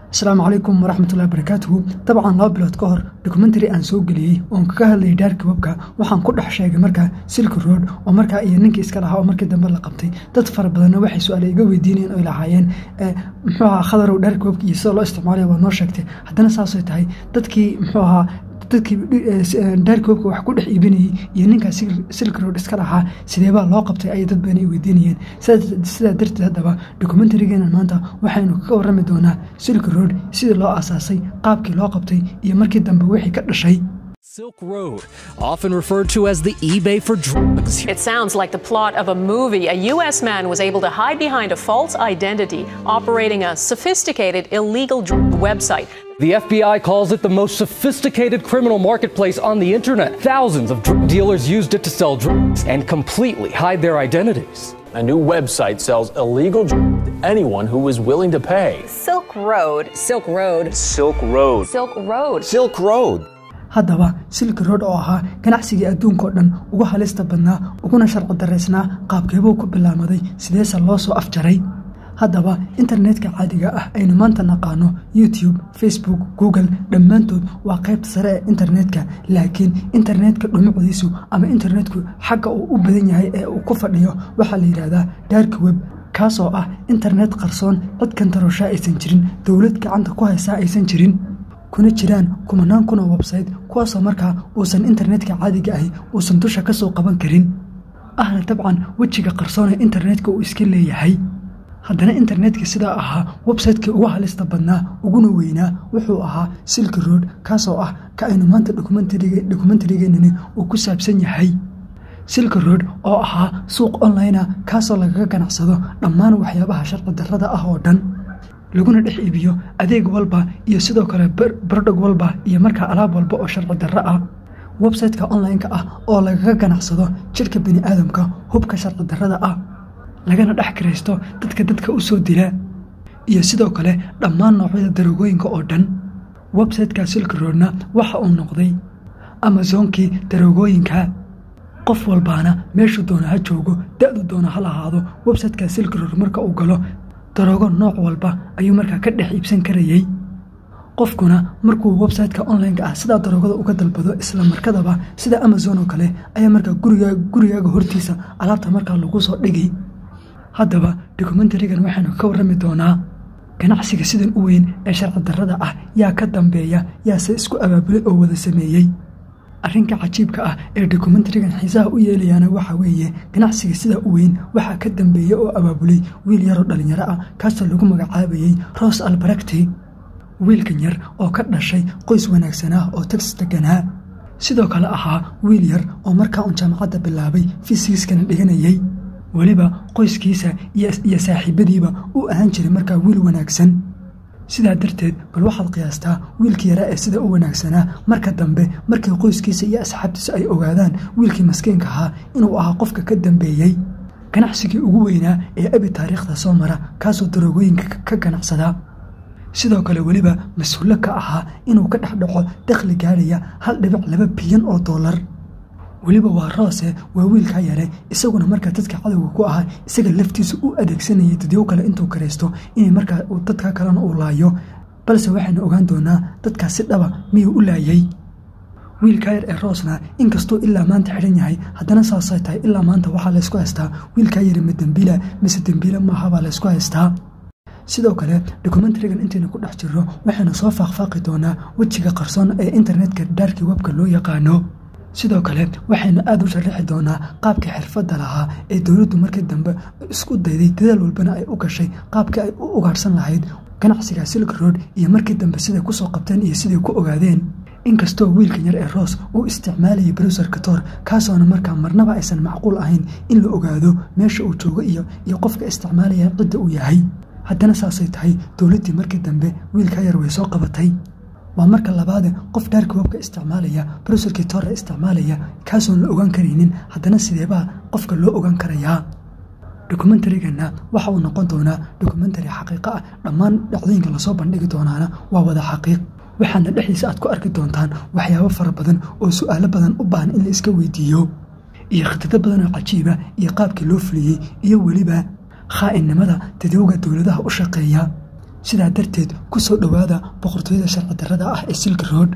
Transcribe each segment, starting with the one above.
asalaamu calaykum waraxmatullahi barakaatuhu dabcan laba bilood ka hor dokumentary aan soo geliyey oon kaga hadlayay dhaarka webka waxaan ku dhex sheegay markaa silki road oo markaa iyo ninkii iska lahaa oo markii dambe la qabtay dad fara badanna waxay su-aale iga weydiinayeen oy lahaayeen muxuu ahaa khadarow dhaarka webka iyo sida loo isticmaalaya waa noo sheegtay haddana saasay tahay dadkii muxuu ahaa dadkii dhaarka webka wax ku dhex iibinayey iyo ninkaa silki road iska lahaa sideebaa loo qabtay ayay dad badan ay weydiinayeen sidaa darteed haddaba dokumentarigeena maanta waxaynu kaga warrami doonaa silki road sidii loo aasaasay qaabkii loo qabtay iyo markii dambe wixii ka dhashay Silk Road, often referred to as the eBay for drugs. It sounds like the plot of a movie. A U.S. man was able to hide behind a false identity, operating a sophisticated illegal drug website. The FBI calls it the most sophisticated criminal marketplace on the internet. Thousands of drug dealers used it to sell drugs and completely hide their identities. A new website sells illegal drugs to anyone who is willing to pay. Silk Road. Silk Road. Silk Road. Silk Road. Silk Road. haddaba silki road oo ahaa ganacsigii adduunkaoo dhan ugu halista badnaa uguna sharci daraysnaa qaabkeebuu ku bilaamaday sideese loo soo afjaray haddaba internetka caadiga ah aynu maanta naqaano youtube facebook google dhammaantood waa qaybta sare ee internetka laakiin internetka dhumucdiisu ama internetku xagga uu u badan yahay ee uu ku fadhiyo waxaa la yidhaahdaa dark web kaasoo ah internet qarsoon cid kantarooshaa aysan jirin dowlad gacanta ku haysaa aysan jirin kuna jiraan kumanaan kun oo websayte kuwaasoo markaa uusan internetka caadiga ahi uusan dusha ka soo qaban karin ahna dabcan wejiga qarsoon ee internetka uu iska leeyahay haddana internetka sidaa ahaa websaytekii ugu halista badnaa uguna weynaa wuxuu ahaa silki road kaasoo ah ka aynu maanta dokumentarigeenani uu ku saabsan yahay silki road oo ahaa suuq onlinea kaasoo lagaga ganacsado dhammaan waxyaabaha sharci darrada ah oo dhan laguna dhex iibiyo adeeg walba iyo sidoo kale bardhog walba iyo markaa alaab walba oo sharci darro ah websayteka online-ka ah oo lagaga ganacsado jidhka bani aadamka hubka sharci darrada ah lagana dhex kiraysto dadka dadka u soo dila iyo sidoo kale dhammaan noocyada daroogooyinka oo dhan websayteka silki roadna waxa uu noqday amazoonkii daroogooyinka qof walbaana meeshuu doona ha joogo da-du doona ha lahaado websayteka silki road marka uu galo daroogo nooc walba ayuu markaa ka dhex iibsan karayey qofkuna markuu websayteka online-ka ah sidaa daroogada uga dalbado isla markadaba sida amazon oo kale ayaa markaa gurigaaga hortiisa alaabta markaa lagu soo dhigay haddaba dokumentarigan waxaynu ka warrami doonaa ganacsiga sidan u weyn ee sharci darrada ah yaa ka dambeeya yaase isku abaabulay oo wada sameeyey arrinka cajiibka ah ee dokumentarigan xiisaha u yeelayaana waxaa weeye ganacsiga sidaa u weyn waxaa ka dambeeya oo abaabulay wiil yaroo dhallinyaro ah kaasoo lagu magacaabayey ros albarakti wiilkan yar oo ka dhashay qoys wanaagsanaa oo tags deganaa sidoo kale ahaa wiil yar oo markaa uun jaamacadda bilaabay fisigiskana dhiganayey weliba qoyskiisa iyo saaxiibadiiba u ahaan jiray markaa wiil wanaagsan sidaa darteed bal waxaad qiyaastaa wiilkii yaraa ee sida u wanaagsanaa marka dambe markii qoyskiisa iyo asxaabtiisa ay ogaadaan wiilkii maskiinka ahaa inuu ahaa qofka ka dambeeyey ganacsigii ugu weynaa ee abi taariikhda soo mara kaasoo daroogooyinka ka ganacsadaa sidoo kale weliba mas-uullo ka ahaa inuu ka dhex dhaco dakhli gaadhaya hal dhibic laba bilyan oo dollar weliba waa roose waa wiilkaa yare isaguna markaa dadka cadowga ku ahaa isaga laftiisa u adeegsanayay dadyo kale intuu karaysto inay markaa dadka kalena uu laayo balse waxaynu ogaan doonaa dadkaas si dhaba miyuu u laayay wiilkaa yar ee roosna inkastuu ilaa maanta xidhan yahay haddana saasay tahay ilaa maanta waxaa laysku haystaa wiilkaa yari ma dembiila mise dembiila maaha baa laysku haystaa sidoo kale dokumentarigan intaynu ku dhex jirro waxaynu soo faaqfaaqi doonaa wejiga qarsoon ee internetka dhaarkii webka loo yaqaano sidoo kale waxaynu aada u sharaxi doonaa qaabkii xirfadda lahaa ee dowladdu markii dambe isku dayday dadaal walbana ay u gashay qaabkii ay u ugaarhsan lahayd ganacsiga silk road iyo markii dambe siday ku soo qabteen iyo siday ku ogaadeen inkastoo wiilkan yar ee roos uu isticmaalayay browserka tor kaasoona markaa marnaba aysan macquul ahayn in la ogaado meesha uu joogo iyo iyo qofka isticmaalaya cidda uu yahay haddana saasay tahay dowladdii markii dambe wiilkaa yar way soo qabatay waa marka labaade qof dhaarka webka isticmaalaya browserkii torre isticmaalaya kaasoon la ogaan karaynin haddana sideebaa qofka loo ogaan karayaa dokumentariganna waxa uu noqon doonaa dokumentari xaqiiqo ah dhammaan dhacdooyinka lasoo bandhigi doonaana waa wada xaqiiq waxaana dhexdiisa aad ku arki doontaan waxyaabo fara badan oo su'aalo badan u baahan in la iska weydiiyo iyo khitado badan oo cajiiba iyo qaabkii loo fuliyey iyo weliba khaa'inimada dadowga dowladaha u shaqeeya sidaa darteed ku soo dhowaada boqortooyada sharci darrada ah ee silk road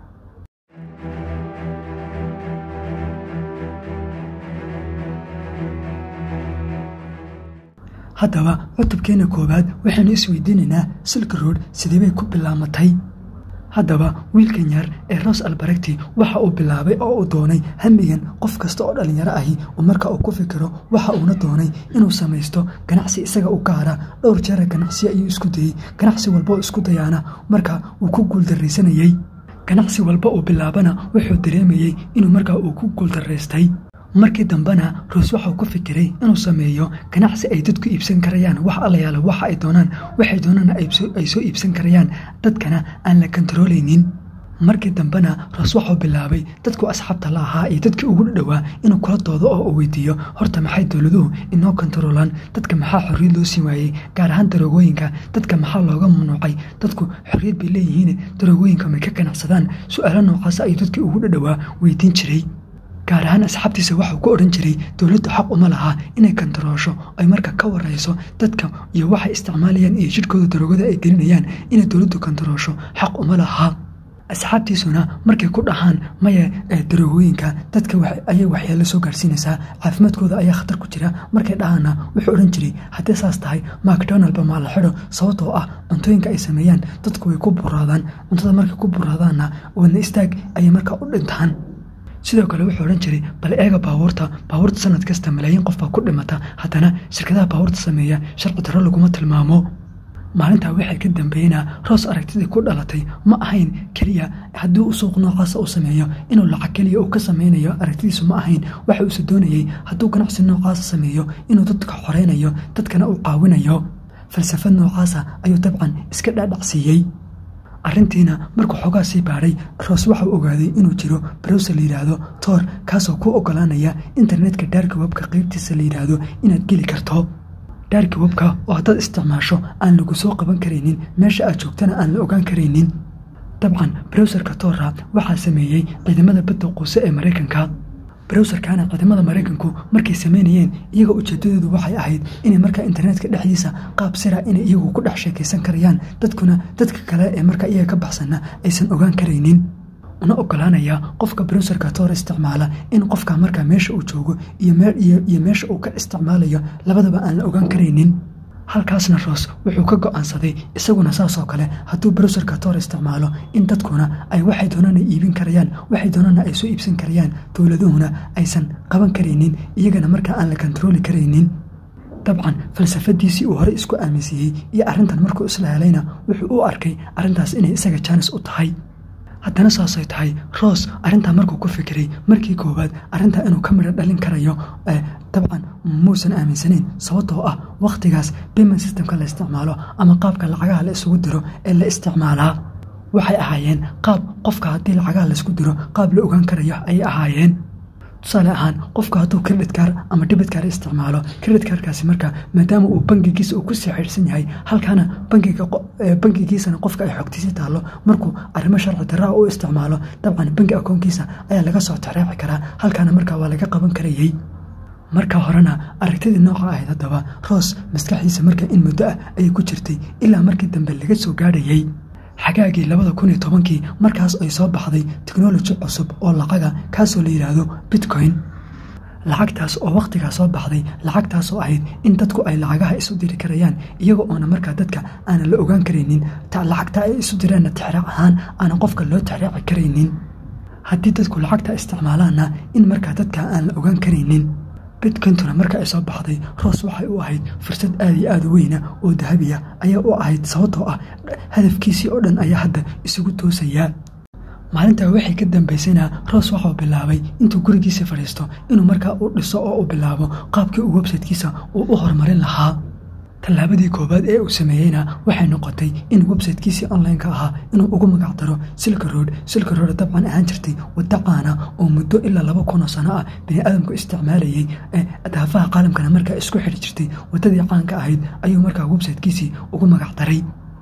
haddaba cutubkeenna koowaad waxaynu isweydiinaynaa silk road sideebay ku bilaamatay haddaba wiilkan yar ee ros albaregti waxa uu bilaabay oo uu doonay hamigan qof kasta oo dhallinyaro ahi oo marka uu ku fikiro waxa uuna doonay inuu samaysto ganacsi isaga u gaara dhowr jeera ganacsiya ayuu isku dayey ganacsi walba oo isku dayaana marka uu ku guuldarraysanayey ganacsi walba uu bilaabana wuxuu dareemayey inuu markaa uu ku guuldarraystay markii dambena roos waxau ku fikiray inuu sameeyo ganacsi ay dadku iibsan karayaan wax allayaala waxa ay doonaan waxay doonaana ay soo iibsan karayaan dadkana aan la kontaroolaynin markii dambena roos waxau bilaabay dadku asxaabta la ahaa iyo dadkii ugu dhowaa inuu kula doodo oo uu weydiiyo horta maxay dowladuhu inoo kontaroolaan dadka maxaa xorriyad loo siin waayey gaar ahaan daroogooyinka dadka maxaa looga mamnuucay dadku xorriyad bay leeyihiin daroogooyinka may ka ganacsadaan su-aalo noocaas ayuu dadkii ugu dhadhowaa weydiin jiray gaar ahaan asxaabtiisa waxuu ku odhan jiray dowladdu xaq uma laha inay kantaroosho ay marka ka warayso dadka iyo waxay isticmaalayaan iyo jidhkooda daroogada ay gelinayaan inay dowladdu kantaroosho xaq uma laha asxaabtiisuna markay ku dhahaan maya daroogooyinka dadka ayay waxyaalo soo gaarsiinaysaa caafimaadkooda ayaa khatar ku jira markay dhahaana wuxuu odhan jiray haddii saas tahay macdonaldba maa la xidho sababtoo ah cuntooyinka ay sameeyaan dadku way ku buraadaan cuntada markay ku buraadaanna wadna istaag ayay markaa u dhintaan sidoo kale wuxuu odhan jiray bal eega baabuurta baabuurta sanad kasta malaayiin qof baa ku dhimata haddana shirkadaha baabuurta sameeya sharci darro laguma tilmaamo maalintaa waxay ka dambeynaa roos aragtidii ku dhalatay ma ahayn keliya haddii uu suuq noocaasa uu sameeyo inuu lacag keliya uu ka sameynayo aragtidiisu ma ahayn waxa uuse doonayey hadduu ganacsi noocaasa sameeyo inuu dadka xoreynayo dadkana uu caawinayo falsafad noocaasa ayuu dabcan iska dhaadhacsiiyey arrintiina markuu xoogaa sii baadhay roos waxau ogaaday inuu jiro browser la yidhaahdo toor kaasoo ku ogolaanaya internetka daarka webka qeybtiisa la yidhaahdo inaad geli karto daarka webka oo haddaad isticmaasho aan lagu soo qaban karaynin meesha aad joogtana aan la ogaan karaynin dabcan browserka toora waxaa sameeyey ciidamada badda quuse ee maraykanka browserkana ciidamada maraykanku markay sameynayeen iyaga ujeedadoodu waxay ahayd inay markaa internetka dhexdiisa qaab sira inay iyagu ku dhex sheekaysan karayaan dadkuna dadka kale ee markaa iyaga ka baxsanna aysan ogaan karaynin una ogolaanaya qofka browserka toor isticmaala in qofka markaa meesha uu joogo iyo meesha uu ka isticmaalayo labadaba aan la ogaan karaynin halkaasna roos wuxuu ka go'aansaday isaguna saasoo kale hadduu browserka toor isticmaalo in dadkuna ay waxay doonaan ay iibin karayaan waxay doonaana ay soo iibsan karayaan dowladuhuna aysan qaban karaynin iyagana markaa aan la kontarooli karaynin dabcan falsafadiisii uu horey isku aaminsiiyey iyo arrintan markuu isla helayna wuxuu u arkay arrintaas inay isaga jaanis u tahay haddana saasay tahay roos arrintaa markuu ku fikiray markii koowaad arrintaa inuu ka midho dhalin karayo dabcan muusan aaminsanayn sababtoo ah wakhtigaas payment systemka la isticmaalo ama qaabka lacagaha la isugu diro ee la isticmaalaa waxay ahaayeen qaab qofka haddii lacagaha laisku diro qaab la ogaan karayo ayay ahaayeen tusaale ahaan qofka hadduu credit car ama debit car isticmaalo credit carkaasi marka maadaama uu bangigiisa uu ku sii xidhsan yahay halkaana bangigiisana qofka ay xogtiisi taallo markuu arrimo sharci daraa u isticmaalo dabcan bangi akoonkiisa ayaa laga soo tareeci karaa halkaana markaa waa laga qaban karayey marka horena aragtidii nooca ahayd haddaba roos maskaxdiisa marka in muddo ah ayay ku jirtay ilaa markii dambe laga soo gaadhayey xagaagii labada kun iyo tobankii markaas ay soo baxday teknoloji cusub oo lacaga kaasoo la yidhaahdo bitcoin lacagtaas oo wakhtigaa soo baxday lacagtaasoo ahayd in dadku ay lacagaha isu diri karayaan iyaga oona markaa dadka aanan la ogaan karaynin lacagta ay isu direenna tixraac ahaan aanan qofka loo tixraaci karaynin haddii dadku lacagta isticmaalaanna in markaa dadka aan la ogaan karaynin bitcointuna marka ay soo baxday roos waxay u ahayd fursad aad iyo aad u weyna oo dahabiya ayaa u ahayd sababtoo ah hadafkiisii oo dhan ayaa hadda isugu toosayaa maalintaa waxay ka dambaysayna roos waxau bilaabay intuu gurigiisa fadhiisto inuu markaa u dhiso oo u bilaabo qaabkii uu websaytekiisa uu u horumarin lahaa tallaabadii koowaad ee uu sameeyeyna waxay noqotay in websaytekiisii onlineka ahaa inuu ugu magac daro silka road silka road dabcan ahaan jirtay wadda caana oo muddo ilaa laba kunoo sano ah bini aadamku isticmaalayey ee daafaha qaalamkana markaa isku xidhi jirtay waddadii caanka ahayd ayuu markaa websaytekiisii ugu magac daray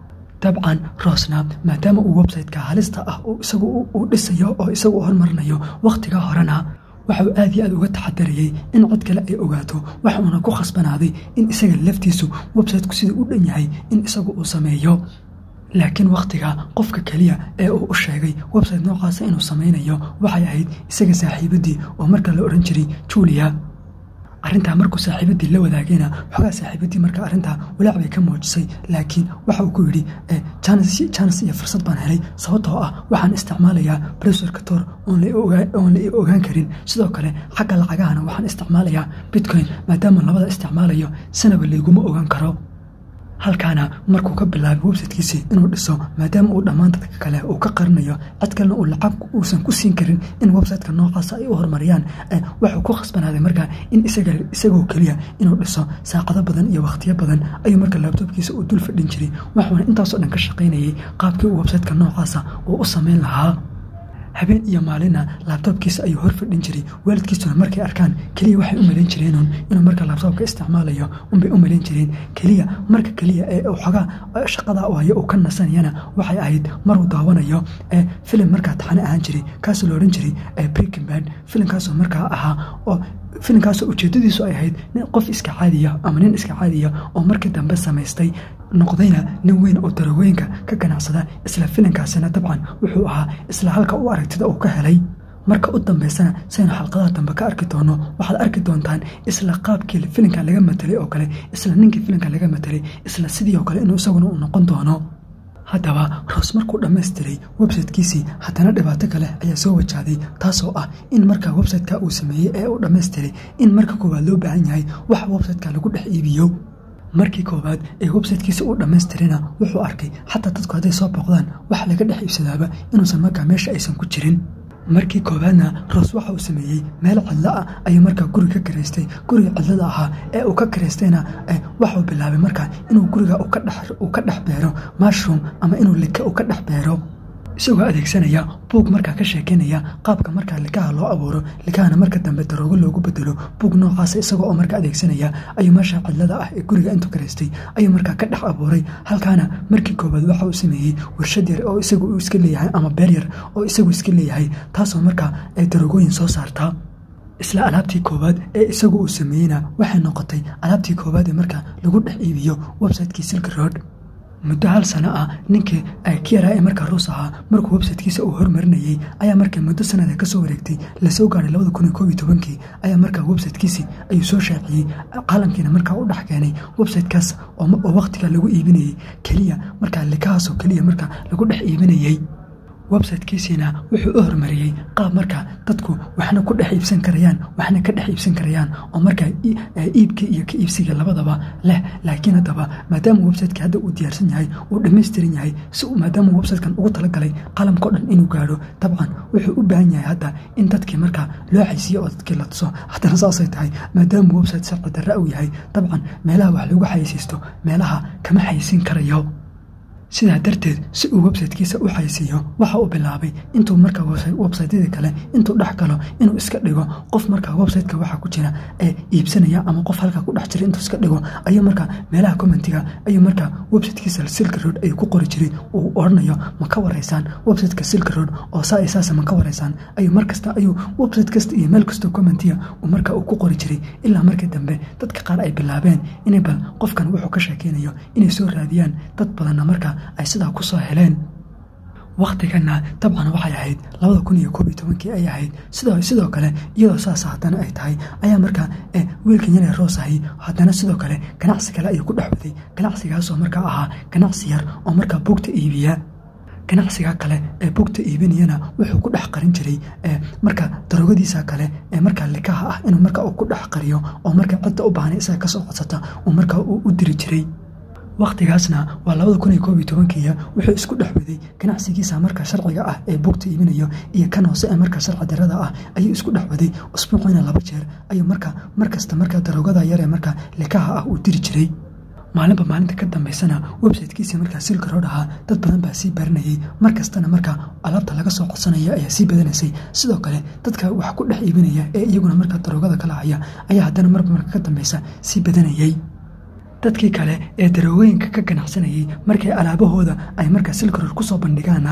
dabcan roosna maadaama uu websayteka halista ah isagu uu dhisayo oo isagu u hormarinayo wakhtiga horena waxauu aad iyo aad uga taxadarayey in cod kale ay ogaato waxa uuna ku khasbanaaday in isaga laftiisu websiteku siduu u dhan yahay in isagu uu sameeyo laakiin wakhtiga qofka keliya ee uu u sheegay website noocaasa inuu samaynayo waxay ahayd isaga saaxiibaddii oo marka la odhan jiray julia arrintaa markuu saaxiibaddii la wadaagayna xogaa saaxiibaddii marka arrintaa walaac bay ka muujisay laakiin waxa uu ku yidhi janes iyo fursad baan helay sababtoo ah waxaan isticmaalayaa bresorka tor oon la i ogaan karin sidoo kale xagga lacagahana waxaan isticmaalayaa bitcoin maadaama labada isticmaalayo sanaba layguma ogaan karo halkaana markuu ka bilaabay websitekiisii inuu dhiso maadaama uu dhammaan dadka kale uu ka qarinayo cid kalena uu lacag uusan ku siin karin in websiteka noocaasa ay u horumariyaan waxuu ku khasbanaaday markaa in isagoo keliya inuu dhiso saacado badan iyo wakhtiyo badan ayuu marka laabtoobkiisa uu dul fadhin jiray waxuuna intaasoo dhan ka shaqaynayay qaabkii uu websiteka noocaasa uu u samayn lahaa habeen iyo maalina laabtoobkiisa ayuu hor fadhin jiray waalidkiisuna markay arkaan keliya waxay u malayn jireenun inuu marka laabtoobka isticmaalayo unbay u malayn jireen keliya marka keliya ee xogaa shaqada hayo uu ka nasanayana waxay ahayd maruu daawanayo ee filim markaa taxane ahaan jiray kaasoo la odhan jiray breaking bad filimkaasoo markaa ahaa oo filimkaasoo ujeedadiisu ay ahayd nin qof iska caadiya ama nin iska caadiya oo markii dambe samaystay noqdayna nin weyn oo darowooyinka ka ganacsada isla filinkaasina dabcan wuxuu ahaa isla halka u aragtida uu ka helay marka u dambaysana saynu xalqadaha dambe ka arki doono waxaad arki doontaan isla qaabkii filinka laga matelay oo kale isla ninkii filinka laga matelay isla sidii oo kale inuu isaguna uu noqon doono haddaba roos markuu dhammaystiray websitekiisii haddana dhibaato kale ayaa soo wajahday taasoo ah in marka websiteka uu sameeyey ee uu dhammaystiray in marka koowaad loo baahan yahay wax websiteka lagu dhex iibiyo markii koowaad ee websitekiisa uu dhammaystirina wuxuu arkay xataa dadku hadday soo booqdaan wax laga dhex iibsadaaba inuusan markaa meesha aysan ku jirin markii koowaadna roos waxa uu sameeyey meel cidlo ah ayuu markaa guri ka karaystay guriga cidlada ahaa ee uu ka karaystayna waxuu bilaabay markaa inuu guriga uu ka dhex beero mushroom ama inuu lika uu ka dhex beero isagoo adeegsanaya buug markaa ka sheekeynaya qaabka markaa likaha loo abuuro likahana marka dambe daroogo loogu bedelo buug noocaasa isagoo oo markaa adeegsanaya ayuu meesha cidlada ah ee guriga intuu karaystay ayuu markaa ka dhex abuuray halkaana markii koowaad waxa uu sameeyey warshad yar oo isagu uu iska leeyahay ama beer yar oo isagu iska leeyahay taasoo markaa ay daroogooyin soo saartaa isla alaabtii koowaad ee isagu uu sameeyeyna waxay noqotay alaabtii koowaad ee markaa lagu dhex iibiyo websitekii silk road muddo hal sano ah ninkii kiyaraa ee markaa ruus ahaa markuu websitekiisa uu hormarinayey ayaa markii muddo sanada ka soo wareegtay lasoo gaaray labada kun iyo koob iyo tobankii ayaa markaa websitekiisii ayuu soo shaaciyey caalamkiina markaa u dhex keenay websitekaas oo wakhtiga lagu iibinayey keliya markaa likahaasoo keliya markaa lagu dhex iibinayey websitekiisiina wuxuu u hormariyey qaab markaa dadku waxna ku dhex iibsan karayaan waxna ka dhex iibsan karayaan oo markaa iibka iyo ka iibsiga labadaba leh laakiin haddaba maadaama websiteki hadda uu diyaarsan yahay uu dhammaystiran yahay si maadaama websitekan ugu talagalay qalamkao dhan inuu gaadho dabcan wuxuu u baahan yahay hadda in dadkii markaa loo xaysiiyo oo dadkii la tuso haddana saasay tahay maadaama website sharci darra uu yahay dabcan meelaha wax lagu xaysiisto meelaha kama xaysiin karayo sidaa darteed si uu websitekiisa u xaysiiyo waxa uu bilaabay intuu markaa websiteyada kale intuu dhex galo inuu iska dhigo qof markaa websiteka waxa ku jira ee iibsanaya ama qof halkaa ku dhex jira intuu iska dhigo ayuu markaa meelaha commentiga ayuu markaa websitekiisa silk road ayuu ku qori jiray uu odhanayo ma ka waraysaan websiteka silk road oo saa saasa ma ka waraysaan ayuu markasta ayuu website kasta iyo meel kastoo commentiga uu markaa uu ku qori jiray ilaa markii dambe dadka qaar ay bilaabeen inay bal qofkan wuxuu ka sheekeynayo inay soo raadiyaan dad badanna markaa ay sidaa ku soo heleen wakhtiganna dabcan waxay ahayd labada kun iyo koob iyo tobankii ay ahayd sidoo kale iyadoo saas haddana ay tahay ayaa markaa wiilkan yar ee roos ahay haddana sidoo kale ganacsi kale ayuu ku dhex waday ganacsigaasoo markaa ahaa ganacsi yar oo markaa buugta iibiya ganacsiga kale ee bugta iibinayana wuxuu ku dhex qarin jiray marka daroogadiisa kale ee markaa likaha ah inuu marka ku dhex qariyo oo marka cidda u baahnay isaga kasoo codsata uu markaa u diri jiray wakhtigaasna waa labada kun iyo koob iyo tobankiiya wuxuu isku dhex waday ganacsigiisa markaa sharciga ah ee bugta iibinayo iyo kan hoose ee markaa sharci darada ah ayuu isku dhex waday usbuuciina laba jeer ayuu markaa markasta markaa daroogada yar ee markaa likaha ah uu diri jiray maalinba maalinta ka dambaysana websitekiisii markaa silka rood ahaa dad badan baa sii baranayey mar kastana markaa alaabta laga soo codsanaya ayaa sii badanaysay sidoo kale dadka wax ku dhex iibinaya ee iyaguna markaa daroogada ka lacaya ayaa haddana marba marka ka dambeysa sii badanayey dadkii kale ee daroogooyinka ka ganacsanayay markay alaabahooda ay markaa silkarood kusoo bandhigaana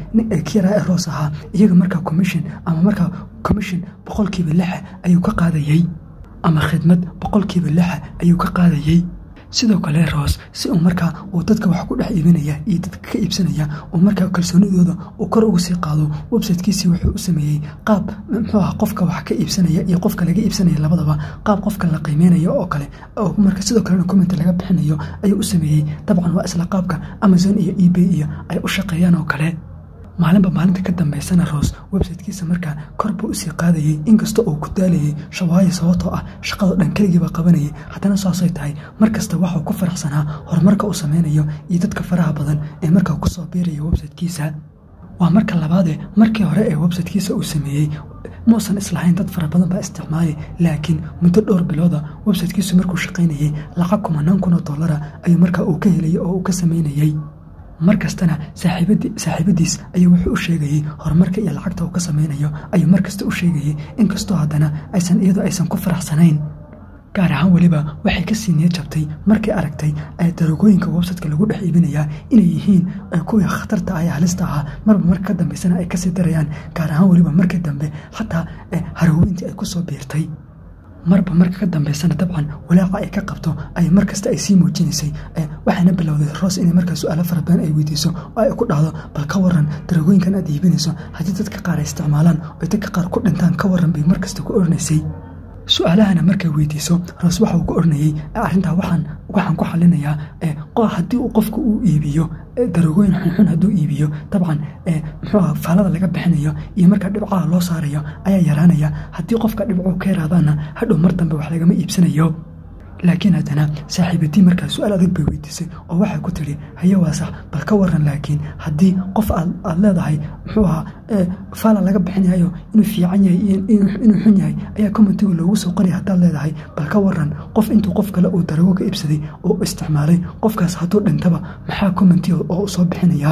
kira ee roos ahaa iyaga markaa commission ama markaa commission boqolkiiba lixa ayuu ka qaadayey ama khidmad boqolkiiba lixa ayuu ka qaadayey sidoo kale roos si uu markaa uu dadka wax ku dhex iibinaya iyo dadka ka iibsanaya uu markaa kalsoonidooda uu kor ugu sii qaado websitekiisii wuxuu u sameeyey qaab muxuu aha qofka wax ka iibsanaya iyo qofka laga iibsanaya labadaba qaab qofka la qiimeynayo oo kale oo marka sidoo kalena comment laga bixinayo ayuu u sameeyey dabcan waa isla qaabka amazon iyo ebay iyo ay u shaqeeyaan oo kale maalinba maalinta ka dambaysana roos websitekiisa markaa kor buu usii qaadayey inkasta oo ku daalayay shawaayo sababtoo ah shaqado dhan keligiibaa qabanayay haddana saasay tahay mar kasta waxuu ku faraxsanaa horumarka uu sameynayo iyo dadka faraha badan ee markaa kusoo biiraya websitekiisa waa marka labaadee markii hore ee websitekiisa uu sameeyey muusan islahayn dad fara badan baa isticmaalay laakiin muddo dhowr bilooda websitekiisu markuu shaqaynayey lacag kumanaan kun oo dollara ayuu markaa uu ka helayay oo uu ka sameynayey mar kastana saaxiibadiis ayuu wuxuu u sheegayey horumarka iyo lacagta uu ka sameynayo ayuu mar kasta u sheegayey inkastoo haddana aysan iyadoo aysan ku faraxsanayn gaar ahaan weliba waxay kasii niyad jabtay markay aragtay daroogooyinka websiteka lagu dhex iibinayaa inay yihiin kuwii khatarta ah ee halista ahaa marba marka ka dambeysana ay kasii darayaan gaar ahaan weliba markii dambe xataa harooweyntii ay kusoo biirtay marba marka ka dambeysana dabcan walaaca ay ka qabto ay mar kasta ay sii muujinaysay waxaana bilowday roos inay markaa su-aalo fara badan ay weydiiso oo ay ku dhahdo bal ka waran daragooyinkan aad iibinayso haddii dadka qaar ay isticmaalaan oo dadka qaar ku dhintaan ka waran bay mar kasta ku oranaysay su-aalahana markay weydiiso roos waxa uu ku oranayey arrintaa waxaan waxaan ku xalinayaa haddii uu qofku uu iibiyo darogooyin xunxun hadduu iibiyo dabcan muxuuha faalada laga bixinayo iyo markaa dhibcaha loo saarayo ayaa yaraanaya haddii qofka dhibcuu ka yaraadaana hadhow mar dambe wax lagama iibsanayo laakiin haddana saaxiibadii markaa su-aal adag bay weydiisay oo waxay ku tidhi haye waa sax bal ka waran laakiin haddii qof aad leedahay muxuu ahaa faala laga bixinayo inuu fiican yahay inuu xun yahay ayaa commentiga loogu soo qoraya haddaad leedahay bal ka waran qof intuu qof kale uu darago ka iibsaday oo isticmaalay qofkaas hadduu dhintaba maxaa commentiga oo u soo bixinayaa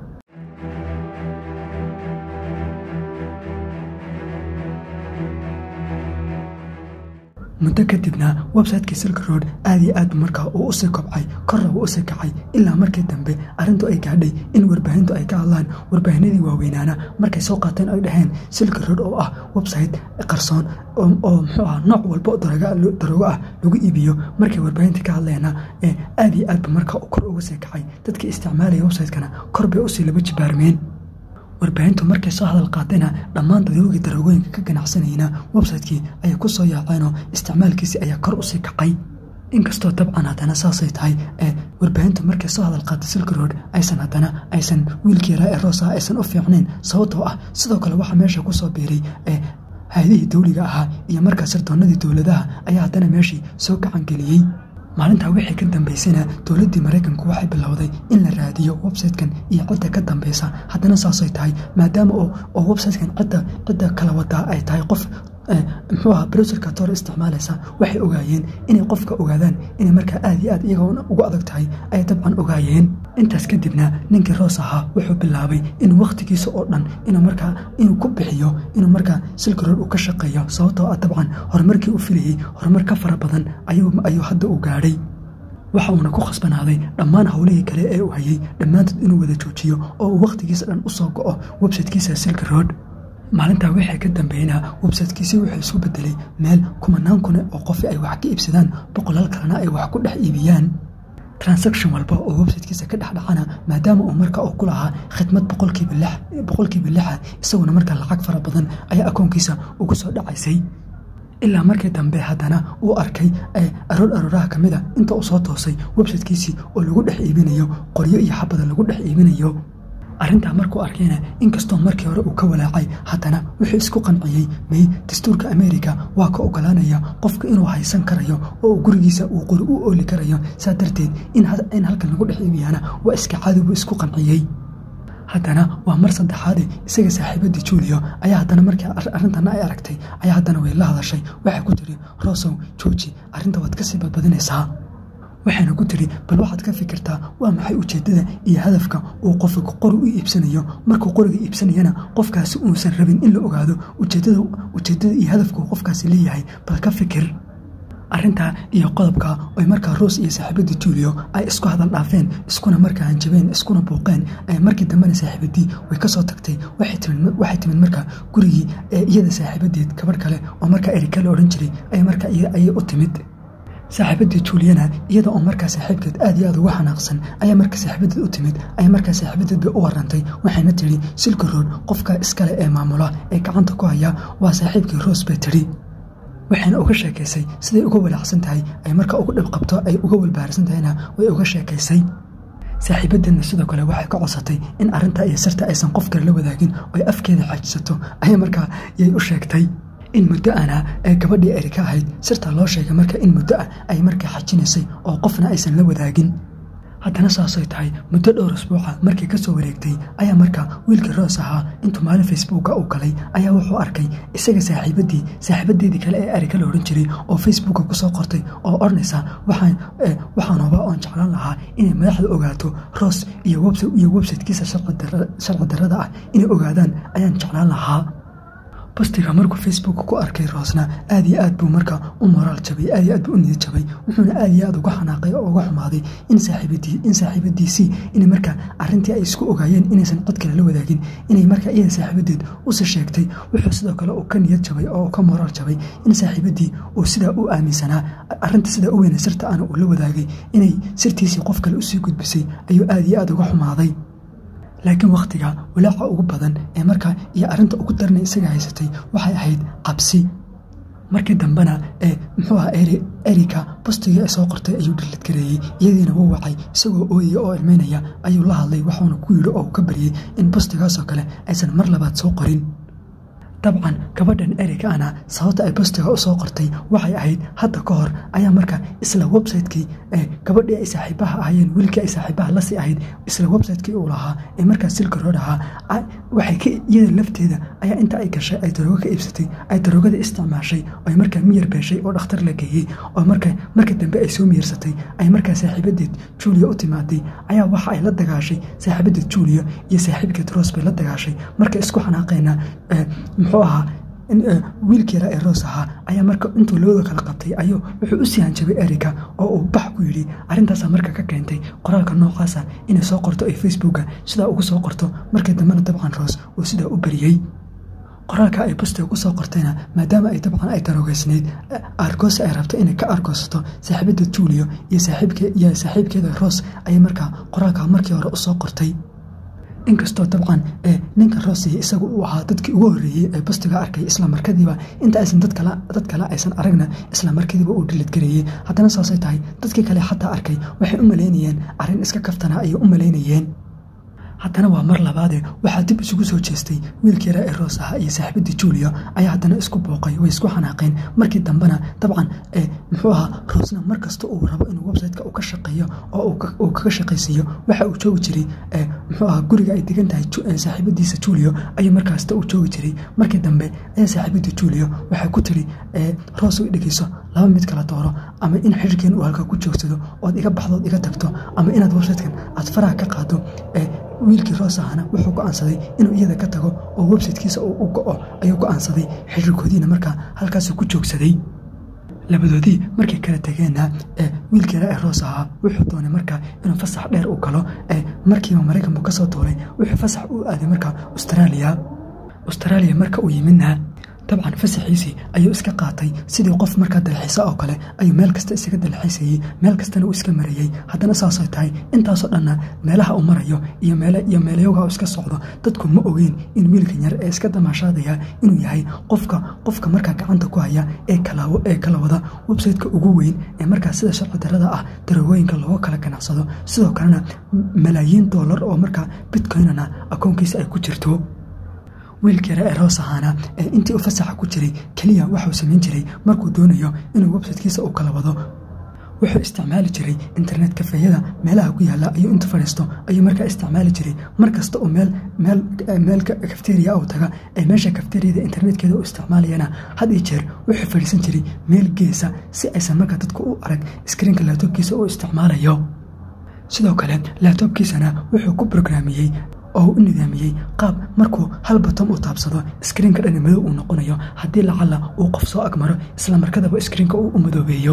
muddo kadibna websiteki silk road aad iyo aad markaa uu usii kobcay korna uu usii kacay ilaa markii dambe arrintu ay gaadhay in warbaahintu ay ka hadlaan warbaahinadii waaweynaana markay soo qaateen ay dhaheen silk road oo ah website qarsoon oo muxuu ah nooc walba daroogo ah lagu iibiyo markay warbaahinta ka hadleena aad iyo aadba markaa kor uga sii kacay dadkii isticmaalaya websitekana kor bay usii laba jibaarmeen warbaahintu markay soo hadal qaadayna dhammaan daroogii daroogooyinka ka ganacsanayna websitekii ayay ku soo yaaceenoo isticmaalkiisi ayaa kor usii kacay inkastoo dabcan haddana saasay tahay ee warbaahintu markay soo hadal qaatay silk road aysan haddana aysan wiilkii yaraa ee roosaha aysan u fiicnayn sababtoo ah sidoo kale waxaa meesha ku soo biiray ee hay-adihii dawliga ahaa iyo markaa sirdoonadii dowladaha ayaa haddana meeshii soo gacangeliyey maalintaa wixii ka dambaysana dowladdii maraykanku waxay bilowday in la raadiyo websitekan iyo cidda ka dambeysa haddana saasay tahay maadaama oo websitekan cidda cidda kala wadaa ay tahay qof muxuu aha browserka toor isticmaalaysa waxay ogaayeen inay qofka ogaadaan inay markaa aad iyo aad iyaga ugu adag tahay ayay dabcan ogaayeen intaas kadibna ninkii roos ahaa wuxuu bilaabay inuu wakhtigiisa oo dhan inuu markaa inuu ku bixiyo inuu markaa silk road uu ka shaqeeyo sababtoo ah dabcan horumarkii u filayey horumar ka fara badan ayuu hadda u gaadhay waxa uuna ku khasbanaaday dhammaan howlihii kale ee uu hayay dhammaantood inuu wada joojiyo oo uu wakhtigiisa dhan u soo go'o websitekiisa silk road maalintaa wixii ka dambeynaa websitekiisi wuxuu isu bedelay meel kumanaan kune oo qofi ay wax ka iibsadaan boqolaal kalena ay wax ku dhex iibiyaan transaction walba oo websitekiisa ka dhexdhacana maadaama uu marka uu ku lahaa khidmad boqolkiiba lixa isaguna markaa lacag fara badan ayaa akoonkiisa ugu soo dhacaysay ilaa markii dambe haddana uu arkay aroor arooraha ka mida inta uu soo toosay websitekiisii oo lagu dhex iibinayo qoryo iyo xabada lagu dhex iibinayo arrintaa markuu arkayna inkastoo markii hore uu ka walaacay haddana wuxuu isku qanciyey may dastuurka ameerika waa ka ogolaanaya qofka inuu haysan karayo oo gurigiisa uu qori u ooli karayo saa darteed in halkan lagu dhex iibiyaana waa iska caadi buu isku qanciyey haddana waa mar saddexaade isaga saaxiibadii juulio ayaa haddana markii arrintana ay aragtay ayaa haddana way la hadashay waxay ku tiri rosow jooji arrinta waad kasii badbadinaysaa waxayna ku tiri bal waxaad ka fikirtaa waa maxay ujeeddada iyo hadafka uu qofka qori u iibsanayo markuu qoriga iibsanayana qofkaasi uusan rabin in la ogaado ujeeddada iyo hadafka uu qofkaasi leeyahay bal ka fikir arrintaa iyo qodobka oy markaa roos iyo saaxiibadii julio ay isku hadal dhaafeen iskuna markaa hanjabeen iskuna buuqeen markii dambena saaxiibadii way kasoo tagtay waxay timid markaa gurigii ee iyada saaxiibadeed gabadh kale oo markaa erika la odhan jiray ay markaa ayay u timid saaxiibadii juliana iyada oo markaa saaxiibkeed aad iyo aad uga xanaaqsan ayaa marka saaxiibadeed u timid ayaa markaa saaxiibadeed bay u warantay waxayna tidhi silka rood qofka iskale ee maamula ee gacanta ku haya waa saaxiibkii roos bay tidhi waxayna uga sheekaysay siday uga walaacsan tahay ay marka ugu dhib qabto ay uga walbaharsan tahayna way uga sheekaysay saaxiibadeedna sidoo kale waxay ka codsatay in arrintaa iyo sirta aysan qof kale la wadaagin oy afkeeda xaajisato ayaa markaa yay u sheegtay in muddo ana ee gabadhii erika ahayd sirtaa loo sheegay marka in muddo ah ay markaa xajinaysay oo qofna aysan la wadaagin haddana saasay tahay muddo dhowr asbuuca markii ka soo wareegtay ayaa markaa wiilkii roos ahaa intuu maalin facebooka u galay ayaa wuxuu arkay isaga saaxiibadii saaxiibadeedii kale ee erika la odhan jiray oo facebooka kusoo qortay oo odhanaysa waxaan hubaa oon jeclaan lahaa inay madaxda ogaato roos iyo websitekiisa sharci darrada ah inay ogaadaan ayaan jeclaan lahaa bostiga markuu facebook ku arkay roosna aad iyo aad buu markaa u moraal jabay aad iyo aad buu u niyad jabay wuxuuna aad iyo aad uga xanaaqay oo uga xumaaday in saaxiibadiisii inay markaa arrintii ay isku ogaayeen inaysan cod kale la wadaagin inay markaa iyada saaxiibadeed usi sheegtay wuxuu sidoo kale uu ka niyad jabay oo ka moraal jabay in saaxiibadii uu sidaa u aaminsanaa arrinta sidaa u weyna sirta ana uu la wadaagay inay sirtiisii qof kale usii gudbisay ayuu aad iyo aad uga xumaaday laakiin wakhtiga walaaca ugu badan ee markaa iyo arrinta ugu darnay isaga haysatay waxay ahayd cabsi markii dambena ee muxuu aha erika bostigii ay soo qortay ayuu dhilid gareeyey iyadiina wuu wacay isagoo ooyaya oo ilmeynaya ayuu la hadlay waxuuna ku yidhi oo uu ka baryey in bostigaasoo kale aysan mar labaad soo qorin dabcan gabadhan erika ana sababta ay bostiga u soo qortay waxay ahayd hadda ka hor ayaa markaa isla websitekii gabadhii ay saaxiibaha ahaayeen wiilkii ay saaxiibaha lasii ahayd isla websitekii uu lahaa ee markaa silka rood ahaa waxay iyada lafteeda ayaa inta ay gashay ay daroogo ka iibsatay ay daroogada isticmaashay ay markaa miyar beeshay oo dhakhtar la geeyey oo marka dambe ay soo miyirsatay ay markaa saaxiibadeed julia u timaaday ayaa waxa ay la dagaashay saaxiibadeed julia iyo saaxiibkeed roos bay la dagaashay marka isku xanaaqeena muxuu ahaa wiilkii yaraa ee roos ahaa ayaa marka intuu labada kala qabtay ayuu wuxuu u sii hanjabay erika oo uu bax ku yidhi arrintaasaa marka ka keentay qoraalka noocaasa inay soo qorto ay facebooka sidaa ugu soo qorto markii dambena dabcan roos uu sidaa u beriyey qoraalka ay bostiga ku soo qortayna maadaama ay dabcan ay daroogeysnayd argoosi ay rabto inay ka argoosato saaxiibada juulio iyo saaxiibkeeda roos ayay markaa qoraalka markii hore usoo qortay inkastoo dabcan ninka roosiya isagu uu ahaa dadkii ugu horeeyey ee bostiga arkay isla markadiiba inta aysan dad kale aysan aragna isla markadiiba uu dhilidgareeyey haddana saasay tahay dadkii kale xataa arkay waxay u malaynayeen arrin iska kaftana ayay u malaynayeen haddana waa mar labaade waxaa dib isugu soo jeestay wiilkii yaraa ee roos ahaa iyo saaxiibadii julia ayaa haddana isku booqay way isku xanaaqeen markii dambena dabcan muxuu ahaa roosna mar kasta uu rabo inuu websiteka uu ka shaqeeyo oo uu kaga shaqaysiiyo waxa uu joogi jiray muxuu ahaa guriga ay degan tahay saaxiibadiisa julio ayuu markaasta uu joogi jiray markii dambe ayaa saaxiibadii julio waxay ku tiri roos u dhegeyso laba mid kala dooro ama in xiriirkeen uu halkaa ku joogsado ood iga baxdood iga tagto ama inaad websitekan aad faraha ka qaado wiilkii roos ahana wuxuu go'aansaday inuu iyada ka tago oo websitekiisa uu u go'o ayuu go'aansaday xiriirkoodiina markaa halkaasuu ku joogsaday labadoodii markay kala tageenna wiilkii yaraa ee roos ahaa wuxuu doonay markaa inuu fasax dheer u galo markiiba maraykan buu ka soo duulay wuxuu fasax u aaday markaa austraaliya austraaliya marka uu yimidna dabcan fasaxiisii ayuu iska qaatay sidii qof markaa dalxiisa oo kale ayuu meel kasta isaga dalxiisayey meel kastana uu iska marayey haddana saasay tahay intaasoo dhanna meelaha uu marayo iyo iyo meelayoga iska socdo dadku ma ogeyn in wiilkan yar ee iska damaashaadaya inuu yahay qofka qofka markaa gacanta ku haya ee kala wada websiteka ugu weyn ee markaa sida sharci darada ah daroogooyinka looga kala ganacsado sidoo kalena malaayiin doolar oo markaa bitcoynana akoonkiisa ay ku jirto wiilkii yare ee roos ahaana ee intii u fasaxa ku jiray keliya waxuu samayn jiray markuu doonayo inuu websitekiisa uu kala wado wuxuu isticmaali jiray internet kafeeyada meelaha ku yaalla ayuu inta fadhiisto ayuu markaa isticmaali jiray mar kasta uu meel meel meel kafteriya uu taga ee meesha kafteriyada internetkeeda u isticmaalayana had iyo jeer wuxuu fadhiisan jiray meel geesa si aysan markaa dadku u arag iskriinka laabtoobkiisa uu isticmaalayo sidoo kale laabtoobkiisana wuxuu ku brograamiyey oo u nidaamiyey qaab markuu hal batom uu taabsado iskriinka dhani madow uu noqonayo haddii lacalla uu qof soo agmaro isla markadaba iskriinka uu u madoobeeyo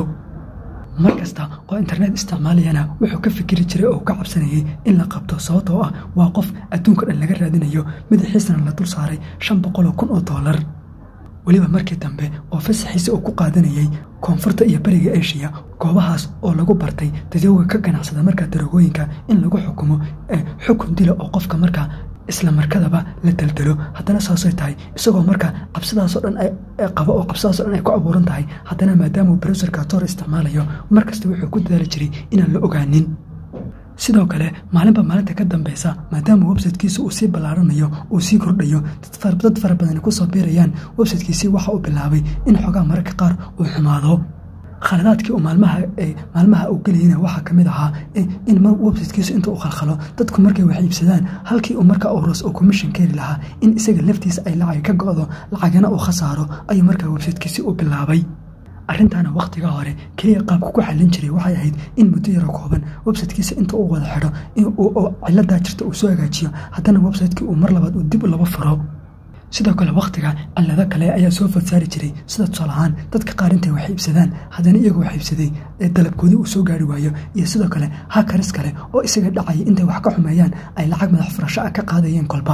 mar kasta oo internet isticmaalayana wuxuu ka fikiri jiray oo ka cabsanayay in la qabto sababtoo ah waa qof adduunka dhan laga raadinayo madaxiisana la dul saaray shan boqoloo kun oo doolar weliba markii dambe oo fasaxiisa uu ku qaadanayay koonfurta iyo beriga eshiya goobahaas oo lagu bartay dadowga ka ganacsada markaa darogooyinka in lagu xukumo xukun dila oo qofka markaa isla markadaba la daldalo haddana saasay tahay isagoo markaa cabsidaasoo dhan qabo oo cabsidaasoo dhan ay ku abuuran tahay haddana maadaamuu browserka tor isticmaalayo markasta wuxuu ku dadaali jiray inaan la ogaanin sidoo kale maalinba maalinta ka dambeysa maadaama websitekiisa uu sii ballaaranayo uu sii kordhayo dad fara badani kusoo biirayaan websitekiisii waxa uu bilaabay in xogaa mararka qaar uu xumaado khaladaadkii uu maalmaha uu gelayana waxaa ka mid ahaa in websitekiisu inta uu khalkhalo dadku markay wax iibsadaan halkii uu markaa uros oo commission keeni lahaa in isaga laftiisa ay lacag ka go'do lacagana uu khasaaro ayuu markaa websitekiisii u bilaabay arrintaana wakhtiga hore keliya qaabka ku xallin jiray waxay ahayd in muddo yaro kooban websitekiisa inta uu wada xidho oo ciladaa jirta uu soo hagaajiyo haddana websitekii uu mar labaad uu dib laba furo sidoo kale wakhtiga cillado kale ayaa soo fadsaari jiray sida tusaal ahaan dadka qaar intay wax iibsadaan haddana iyagoo wax iibsaday ee dalabkoodii uu soo gaari waayo iyo sidoo kale hakaris kale oo isaga dhacaya intay wax ka xumeeyaan ay lacag madax furasho ah ka qaadayeen kolba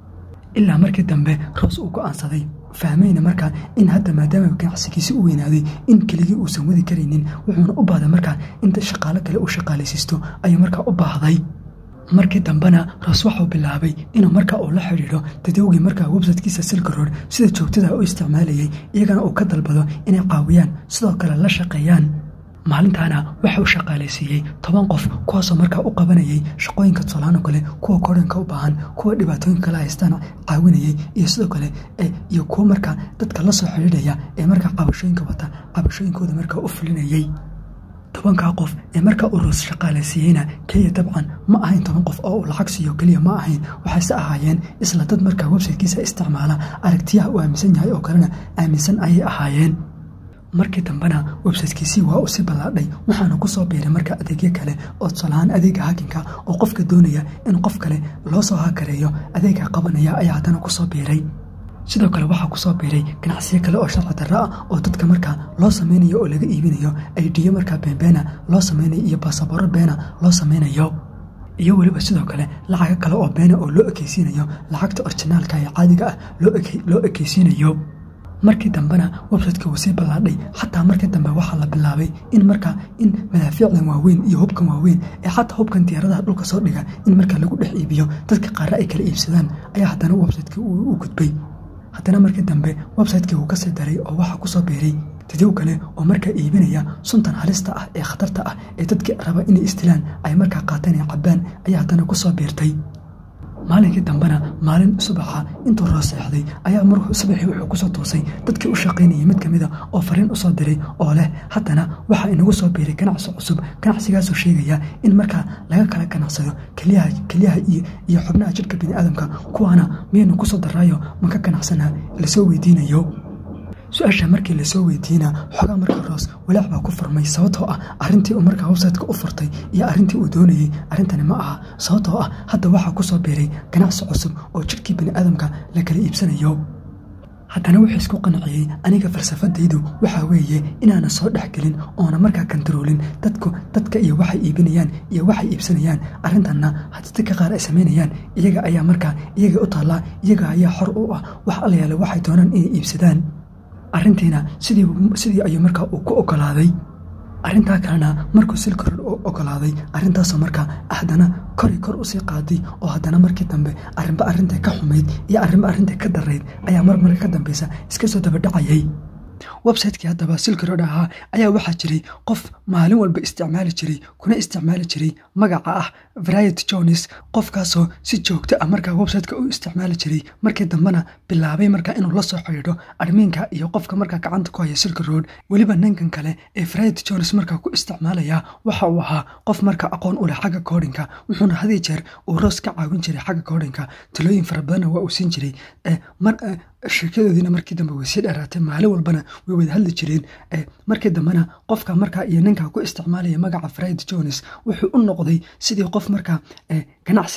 ilaa markii dambe roos uu go'aansaday fahmayna markaa in hadda maadaama ganacsigiisi u weynaaday in keligii uusan wadi karaynin wuxuuna u baahday markaa inta shaqaalo kale uu shaqaalaysiisto ayuu markaa u baahday markii dambena roos waxuu bilaabay inuu markaa uu la xidhiidho dadowgii markaa websitekiisa silkarood sida joogtada u isticmaalayay iyagana uu ka dalbado inay caawiyaan sidoo kale la shaqeeyaan maalintaana waxa uu shaqaalaysiiyey toban qof kuwaasoo markaa u qabanayay shaqooyinka tusaalaano kale kuwa koranka u baahan kuwa dhibaatooyinka kala haystaan caawinayay iyo sidoo kale iyo kuwa markaa dadka la soo xidhiidhaya ee markaa cabashooyinka wata cabashooyinkooda markaa u fulinayay tobankaa qof ee markaa uu roos shaqaalaysiiyeyna keliya dabcan ma ahayn toban qof oo uu lacag siiyo keliya ma ahayn waxayse ahaayeen isla dad markaa websitekiisa isticmaala aragtiyaha uu aaminsan yahay oo kalena aaminsan ayay ahaayeen markii dambena websitekiisii waa uu si ballaadhay waxaana ku soo biiray markaa adeegyo kale oo tusaalahaan adeega hakinka oo qofka doonaya in qof kale loo soo hakareeyo adeega qabanaya ayaa haddana ku soo biiray sidoo kale waxaa ku soo biiray ganacsiyo kale oo sharci darro ah oo dadka markaa loo samaynayo oo laga iibinayo aidiyo markaa beenbeena loo samaynayo iyo basabooro beena loo samaynayo iyo weliba sidoo kale lacago kale oo beena oo loo ekeysiinayo lacagta orjinaalka ee caadiga ah loo ekeysiinayo markii dambena websiteka wuu sii ballaadhay xataa markii dambe waxaa la bilaabay in markaa in madaafiicdan waaweyn iyo hubkan waaweyn ee xataa hubkan diyaaradaha dhulka soo dhiga in markaa lagu dhex iibiyo dadka qaarre ay kala iibsadaan ayaa haddana websitekii u gudbay haddana markii dambe websitekii wuu kasii daray oo waxaa kusoo biiray dadow kale oo markaa iibinaya suntan halista ah ee khatarta ah ee dadkii raba inay istilaan ay markaa qaateen ee cabbaan ayaa haddana kusoo biirtay maalinkii dambena maalin subaxa intuu roo seexday ayaa mar subaxii wuxuu kusoo toosay dadkii u shaqaynayay mid kamida oo fariin usoo diray oo leh haddana waxaa inagu soo biiray ganacsi cusub ganacsigaasoo sheegaya in markaa laga kala ganacsado keliyaha iyo xubnaha jidhka biniaadamka kuwaana miyaynu kusoo daraayo maka ganacsanaa lasoo weydiinayo su-aasha markii lasoo weydiina xogaa markaa roos walaac baa ku furmay sababtoo ah arrintii uu markaa websiteka u furtay iyo arrintii uu doonayey arrintani ma aha sababtoo ah hadda waxaa ku soo biiray ganacsi cusub oo jidhkii biniaadamka la kala iibsanayo haddana wuxuu isku qanciyey aniga falsafadaydu waxaa weeye inaana soo dhexgelin oona markaa kantaroolin dadku dadka iyo waxay iibinayaan iyo waxay iibsanayaan arrintanna haddii dadka qaar ay samaynayaan iyaga ayaa markaa iyaga u taallaa iyaga ayaa xor u ah wax allayaale waxay doonaan inay iibsadaan arrintiina sidii ayuu markaa uu ku ogolaaday arrintaa kalena markuu silkarod u ogolaaday arrintaasoo markaa haddana kori kor usii qaaday oo haddana markii dambe arrinba arrinta ka xumayd iyo arrinba arrinta ka darayd ayaa mar marka ka dambeysa iska soo dabadhacayay websitekii haddaba silkarod ahaa ayaa waxaa jiray qof maalin walba isticmaali jiray kuna isticmaali jiray magaca ah variety jones qofkaasoo si joogto ah markaa websiteka u isticmaali jiray markii dambena bilaabay markaa inuu la soo xidhiidho admiinka iyo qofka markaa gacanta ku haya silka road weliba ninkan kale ee variety jones markaa ku isticmaalaya waxa uu ahaa qof markaa aqoon u leh xagga koodhinka wuxuuna hadii jeer uu roos ka caawin jiray xagga koodhinka talooyin fara badanna waa uu siin jiray sheekadoodiina markii dambe way sii dheeraatay maalin walbana way wada hadli jireen markii dambena qofka markaa iyo ninka ku isticmaalaya magaca fried jones wuxuu u noqday sidii qof markaa ganacsiga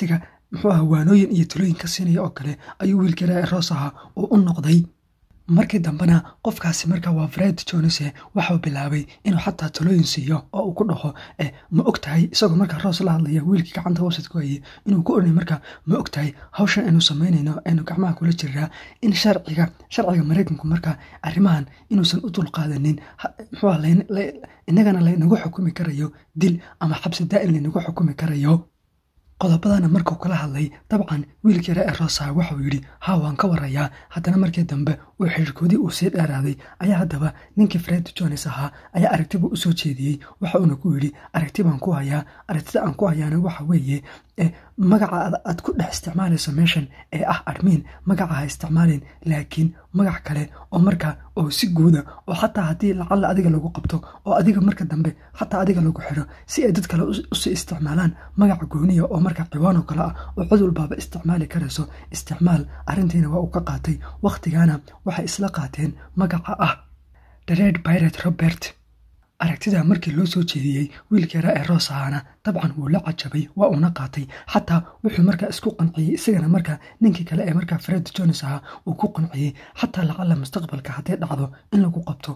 muxuu aha waanooyin iyo talooyin ka siinaya oo kale ayuu wiilkii raa roos ahaa uu u noqday markii dambena qofkaasi markaa waa fred jonese waxau bilaabay inuu xataa talooyin siiyo oo uu ku dhaho ma og tahay isagoo markaa roos la hadlaya wiilkii gacanta website ku hayay inuu ku oranay markaa ma og tahay hawshan aynu samaynayno aynu gacmaha kula jiraa in sharciga sharciga maraykanku markaa arrimahan inuusan u dulqaadanin muxuu innagana laynagu xukumi karayo dil ama xabsi daa'in laynagu xukumi karayo qodobadana markuu kala hadlay dabcan wiilkii ree rosa waxauu yidhi haa waan ka warayaa haddana markii dambe uu xiriirkoodii uu sii dheeraaday ayaa haddaba ninkii fred jones ahaa ayaa aragtibu usoo jeediyey waxa uuna ku yidhi aragti baan ku hayaa aragtida aan ku hayaana waxa weeye magaca aad ku dhex isticmaalayso meeshan ee ah admiin magaca ha isticmaalin laakiin magac kale oo markaa oo si guuda oo xataa haddii lacalla adiga lagu qabto oo adiga marka dambe xataa adiga lagu xidho si ay dad kale usii isticmaalaan magaca gooniya oo markaa ciwaan oo kale ah oo cid walbaaba isticmaali karayso isticmaal arrintiina waa uu ka qaatay wakhtigaana waxay isla qaateen magaca ah dared biret robert aragtida markii loo soo jeediyey wiilkii raa ee roos ahaana dabcan wuu la cajabay waa uuna qaatay xataa wuxuu markaa isku qanciyey isagana markaa ninkii kale ee markaa fred jones ahaa uu ku qanciyey xataa lacalla mustaqbalka hadday dhacdo in lagu qabto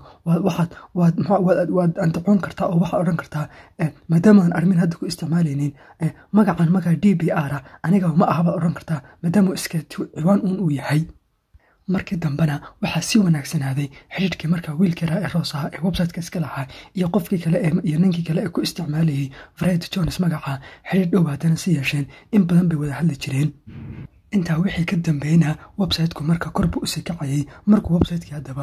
waad antacoon kartaa oo waxaad odhan kartaa maadaama aan armin hadda ku isticmaalaynin magacan markaa d b r a aniga ma ahabaad odhan kartaa maadaama iska ciwaan uun uu yahay markii dambena waxaa si wanaagsanaaday xidhiidhkii markaa wiilkii raa ee roos ahaa ee websiteka iska lahaa iyo qofkii kale iyo ninkii kale ee ku isticmaalayay fred jones magaca xidhiidh dhow haddana si yeesheen in badan bay wada hadli jireen intaa wixii ka dambeeyna websiteku marka korbu usii kacayay markuu websitekii haddaba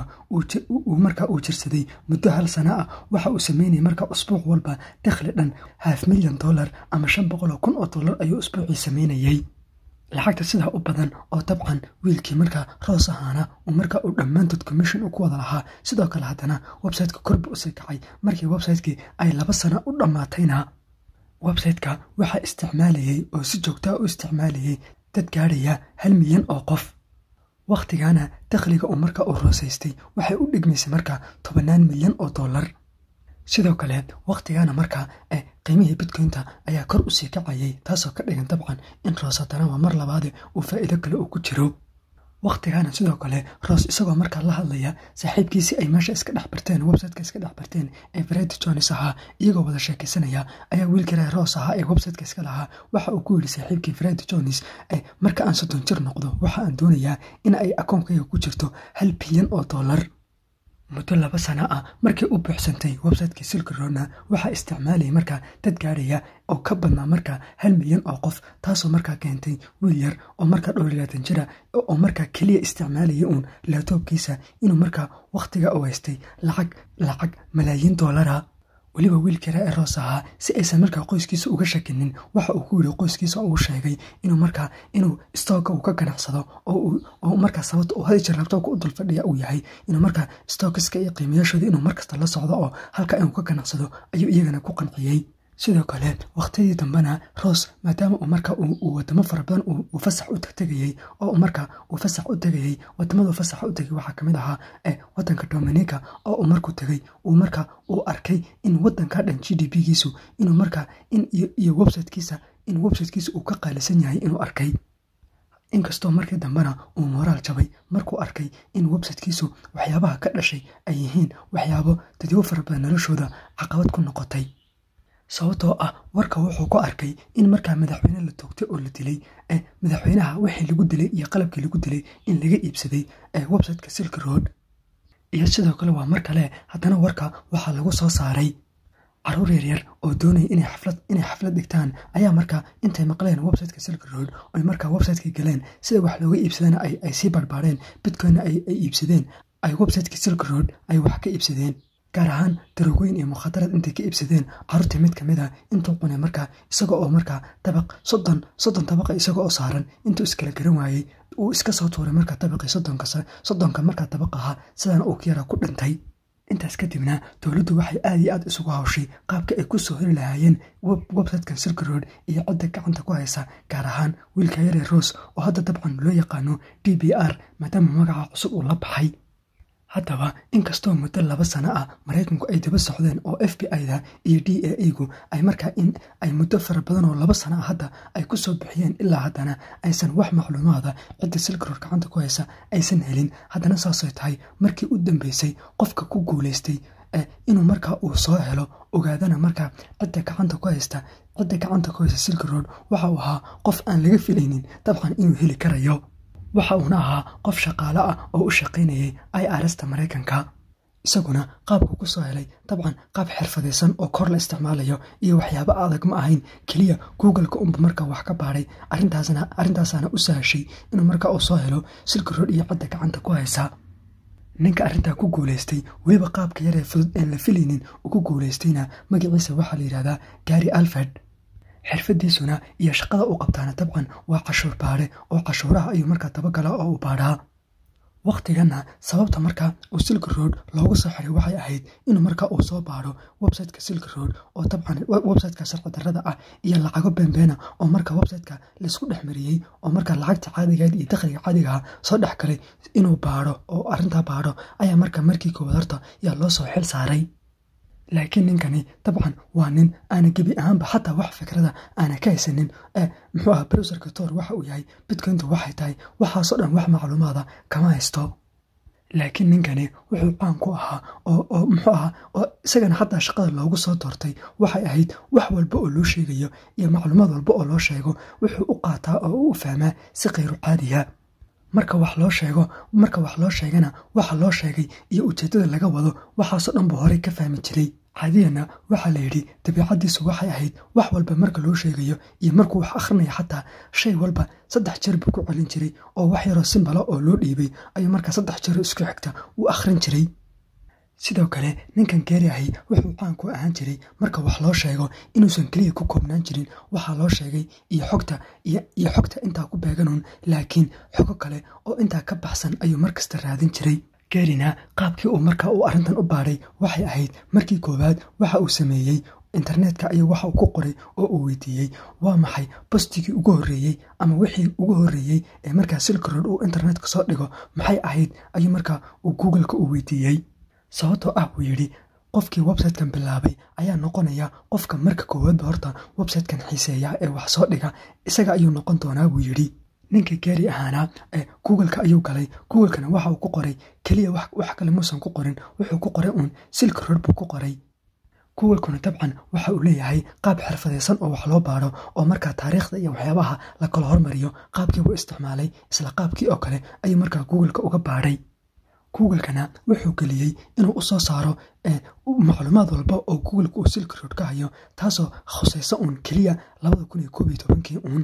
markaa uu jirsaday muddo hal sana ah waxa uu sameynayay markaa usbuuc walba dakhli dhan half milyan dollar ama shan boqoloo kun oo dollar ayuu usbuucii sameynayay lacagta sidaa u badan oo dabcan wiilkii markaa roos ahaana uu markaa uu dhammaantood commission u ku wada lahaa sidoo kale haddana websiteka korba usii kacay markii websitekii ay laba sana u dhammaatayna websiteka waxaa isticmaalayay oo si joogtaa u isticmaalayay dad gaadhaya hal milyan oo qof wakhtigaana dakhliga uu markaa u roosaystay waxay u dhigmaysay markaa tobannaan milyan oo dollar sidoo kale wakhtigaana markaa qiimihii bitcoynta ayaa kor usii kacayay taasoo ka dhigan dabcan in roos haddana waa mar labaade uu faa'iido kale uu ku jiro wakhtigaana sidoo kale roos isagoo markaa la hadlaya saaxiibkiisii ay meesha iska dhex barteen websiteka iska dhex barteen ee fred jones ahaa iyagoo wada sheekaysanaya ayaa wiilkii ree roos ahaa ee websiteka iska lahaa waxa uu ku yidhi saaxiibkii fred jones marka aan soddon jir noqdo waxa aan doonayaa in ay akoonkayga ku jirto hal bilyan oo dollar muddo laba sana ah markii u buuxsantay websitekii silkrona waxaa isticmaalayay markaa dad gaadhaya oo ka badnaa markaa hal milyan oo qof taasoo markaa keentay wiil yar oo markaa dhowr iyo labaatan jira oo markaa keliya isticmaalaya uun laatoobkiisa inuu markaa wakhtiga u haystay lacag lacag malaayiin dollara weliba wiilkii raa ee roos ahaa si aysan markaa qoyskiisa uga shakinin waxa uu ku yidhi qoyskiisa uu sheegay inuu markaa inuu stooka uu ka ganacsado oo markaa sababta uu hadi jir labtoobka u dulfadhiya uu yahay inuu markaa stookiska iyo qiimayaashooda inuu markasta la socdo oo halka inuu ka ganacsado ayuu iyagana ku qanciyey sidoo kale wakhtiyadii dambena roos maadaama uu markaa uu wadamo fara badan uu fasax u tegtegayey oo markaa uu fasax u tegayey wadamadu fasax u tegay waxaa kamid ahaa wadanka dominica oo uu markuu tegay uu markaa uu arkay in wadanka dhan g d p giisu inuu markaa in iyo websitekiisa in websitekiisa uu ka qaalisan yahay inuu arkay inkastoo markii dambena uu moraal jabay markuu arkay in websitekiisu waxyaabaha ka dhashay ay yihiin waxyaabo dadyo fara badan noloshooda caqabad ku noqotay sababtoo ah warka wuxuu ku arkay in markaa madaxweyne la toogtay oo la dilay madaxweynaha wixii lagu dilay iyo qalabkii lagu dilay in laga iibsaday websiteka silk road iyo sidoo kale waa mar kale haddana warka waxaa lagu soo saaray caruur yaryar oo doonaya inay xaflad inay xaflad dhigtaan ayaa markaa intay maqleen websiteka silk road oy markaa websiteka galeen sida wax looga iibsadana ay sii barbaareen bitcoinna ay iibsadeen ay websiteka silk road ay wax ka iibsadeen gaar ahaan daroogoyn iyo mukhadarad intay ka iibsadeen caruurtii mid kamid a intuu cunay markaa isaga oo markaa dabaq soddon soddon dabaqa isaga oo saaran intuu iskala garan waayey uu iska soo tuuray markaa dabaqii soddonka soddonka markaa dabaq ahaa sidaana uu ka yara ku dhintay intaas kadibna dowladdu waxay aad iyo aad isugu hawshay qaabka ay ku soo heli lahaayeen websitekan silk road iyo cidda gacanta ku haysa gaar ahaan wiilka yare roos oo hadda dabcan loo yaqaano d b r maadaama magaca cusub uu la baxay haddaba inkastoo muddo laba sano ah maraykanku ay daba socdeen oo f b i-da iyo d a a gu ay markaa in ay muddo fara badan oo laba sano ah hadda ay ku soo bixiyeen ilaa haddana aysan wax macluumaada cidda silkarood gacanta ku haysa aysan helin haddana saasay tahay markii u dambeysay qofka ku guulaystay inuu markaa uu soo helo ogaadana markaa cidda gacanta ku haysta cidda gacanta ku haysta silkarood waxa uu ahaa qof aan laga filaynin dabcan inuu heli karayo waxa uuna ahaa qof shaqaale ah oo u shaqaynayay i arsta maraykanka isaguna qaabku ku soo helay dabcan qaab xirfadaysan oo kor la isticmaalayo iyo waxyaabo adag ma ahayn keliya googleka unba markaa wax ka baadhay arintaasaana u sahashay inuu markaa uu soo helo silkarood iyo cidda gacanta ku haysa ninka arrintaa ku guulaystay weliba qaabka yaree fudud een la filaynin uu ku guulaystayna magaciisa waxaa la yidhahdaa gary alfred xirfadiisuna iyo shaqada uu qabtaana dabcan waa cashuur baadhe oo cashuuraha ayuu markaa dabagala oo u baadhaa wakhtiganna sababta markaa uu silka road loogu soo xiray waxay ahayd inuu markaa uu soo baadho websiteka silka road oo dabcan websiteka sharci darrada ah iyo lacago beenbeena oo markaa websiteka laisku dhex mariyey oo markaa lacagta caadigeed iyo dakhliga caadigaha soo dhex galay inuu baadho oo arrintaa baadho ayaa markaa markii koowaad horta yaa loo soo xil saaray laakiin ninkani dabcan waa nin aana gebi ahaanba xataa wax fikrada aana ka haysanin muxuu aha browserka tor waxa uu yahay bitcointu waxay tahay waxaasoo dhan wax macluumaada kama haysto laakiin ninkani wuxuu caan ku ahaa oo muxuu ahaa oo isagana xataa shaqada loogu soo doortay waxay ahayd wax walba oo loo sheegayo iyo macluumaad walba oo loo sheego wuxuu u qaataa oo u fahmaa si khayru caadiya marka wax loo sheego marka wax loo sheegana waxa loo sheegay iyo ujeeddada laga wado waxaasoo dhan buu horey ka fahmi jiray caadiyana waxaa la yidhi dabiicaddiisu waxay ahayd wax walba marka loo sheegayo iyo markuu wax akhrinayo xataa shay walba saddex jeer buu ku celin jiray oo wax yaroo simbala oo loo dhiibay ayuu markaa saddex jeero isku xigta u akhrin jiray sidoo kale ninkan geeri ahi wuxuu caan ku ahaan jiray marka wax loo sheego inuusan keliya ku koobnaan jirin waxaa loo sheegay iyo xogta iyo xogta intaa ku beeganuun laakiin xogo kale oo intaa ka baxsan ayuu markasta raadin jiray geerina qaabkii uu markaa uu arrintan u baadhay waxay ahayd markii koowaad waxa uu sameeyey internetka ayuu waxa uu ku qoray oo uu weydiiyey waa maxay bostigii ugu horreeyey ama wixii ugu horreeyey ee markaa silkarood uu internetka soo dhigo maxay ahayd ayuu markaa uu googleka u weydiiyey sababtoo ah buu yidhi qofkii websitekan bilaabay ayaa noqonaya qofka marka koowaadba horta websitekan xiiseeya ee wax soo dhiga isaga ayuu noqon doonaa buu yidhi ninka geeri ahaanaa ee googleka ayuu galay googlekana waxa uu ku qoray keliya wax kale muusan ku qorin wuxuu ku qoray uun silka rood buu ku qoray googlekuna dabcan waxa uu leeyahay qaab xirfadaysan oo wax loo baadho oo markaa taariikhda iyo waxyaabaha la kala hormariyo qaabkii buu isticmaalay isla qaabkii oo kale ayuu markaa googleka uga baadhay googlekana wuxuu geliyey inuu u soo saaro macluumaad walba oo googleka uu silka rood ka hayo taasoo khusaysa uun keliya labada kun iyo koob iyo tobankii uun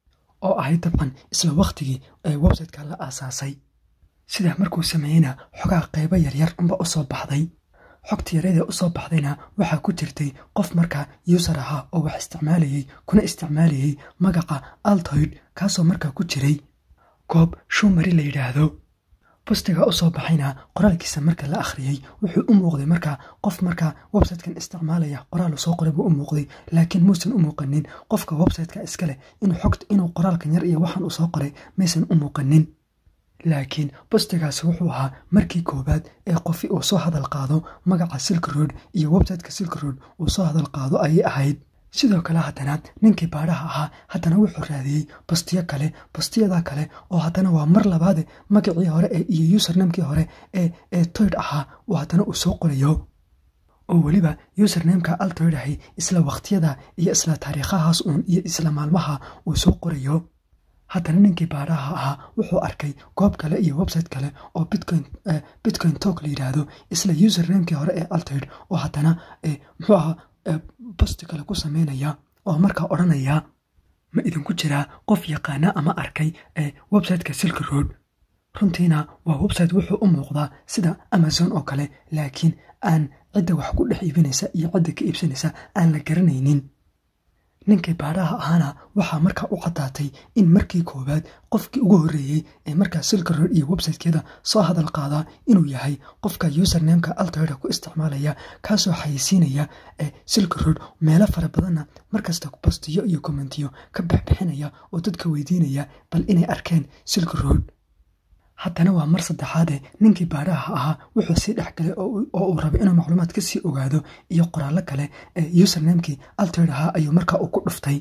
oo ahayd dabcan isla wakhtigii ee websiteka la aasaasay sidaa markuu sameeyeyna xogaa qaybo yaryar unba u soo baxday xogta yaryadee u soo baxdayna waxaa ku jirtay qof markaa yuusar ahaa oo wax isticmaalayey kuna isticmaalayey magaca altoid kaasoo markaa ku jiray goob shumari la yidhaahdo bostiga u soo baxayna qoraalkiisa marka la akhriyey wuxuu u muuqday markaa qof markaa websitekan isticmaalaya qoraal soo qoray buu u muuqday laakiin muusan u muuqanin qofka websiteka iska leh inuu qoraalkan yar iyo waxaan uu soo qoray maysan u muuqanin laakiin bostigaasi wuxuu ahaa markii koowaad ee qofi uu soo hadal qaado magaca silka road iyo websiteka silka road uu soo hadal qaado ayay ahayd sidoo kale haddana ninkii baadhaha ahaa haddana wuxuu raadiyey bastiyo kale bastiyada kale oo haddana waa mar labaade magacii hore ee iyo usernamekii hore ee ee toyd ahaa oo haddana uu soo qorayo oo weliba usernameka altoyd ahay isla wakhtiyada iyo isla taariikhahaas uun iyo isla maalmaha uu soo qorayo haddana ninkii baadhaha ahaa wuxuu arkay goob kale iyo website kale oo bitcoin bitcoin tok la yidhaahdo isla usernamekii hore ee altoyd oo haddana muxuu ahaa bosti kale ku sameynaya oo markaa odhanaya ma idinku jiraa qof yaqaana ama arkay ee websiteka silka road runtiina waa website wuxuu u muuqdaa sida amazon oo kale laakiin aan cidda wax ku dhex iibinaysa iyo cidda ka iibsanaysa aan la garanaynin ninkii baadhaha ahaana waxaa markaa u caddaatay in markii koowaad qofkii ugu horreeyey ee markaa silka road iyo websitekeeda soo hadal qaadaa inuu yahay qofka usernameka altoyda ku isticmaalaya kaasoo xayeysiinaya ee silka road meelo fara badanna markasta bastiyo iyo kommentiyo ka bixbixinaya oo dadka weydiinaya bal inay arkeen silka road haddana waa mar saddexaade ninkii baadhaha ahaa wuxuu sii dhex galay oo uu rabay inuu macluumaad ka sii ogaado iyo qoraallo kale ee usernamekii altered ahaa ayuu markaa uu ku dhuftay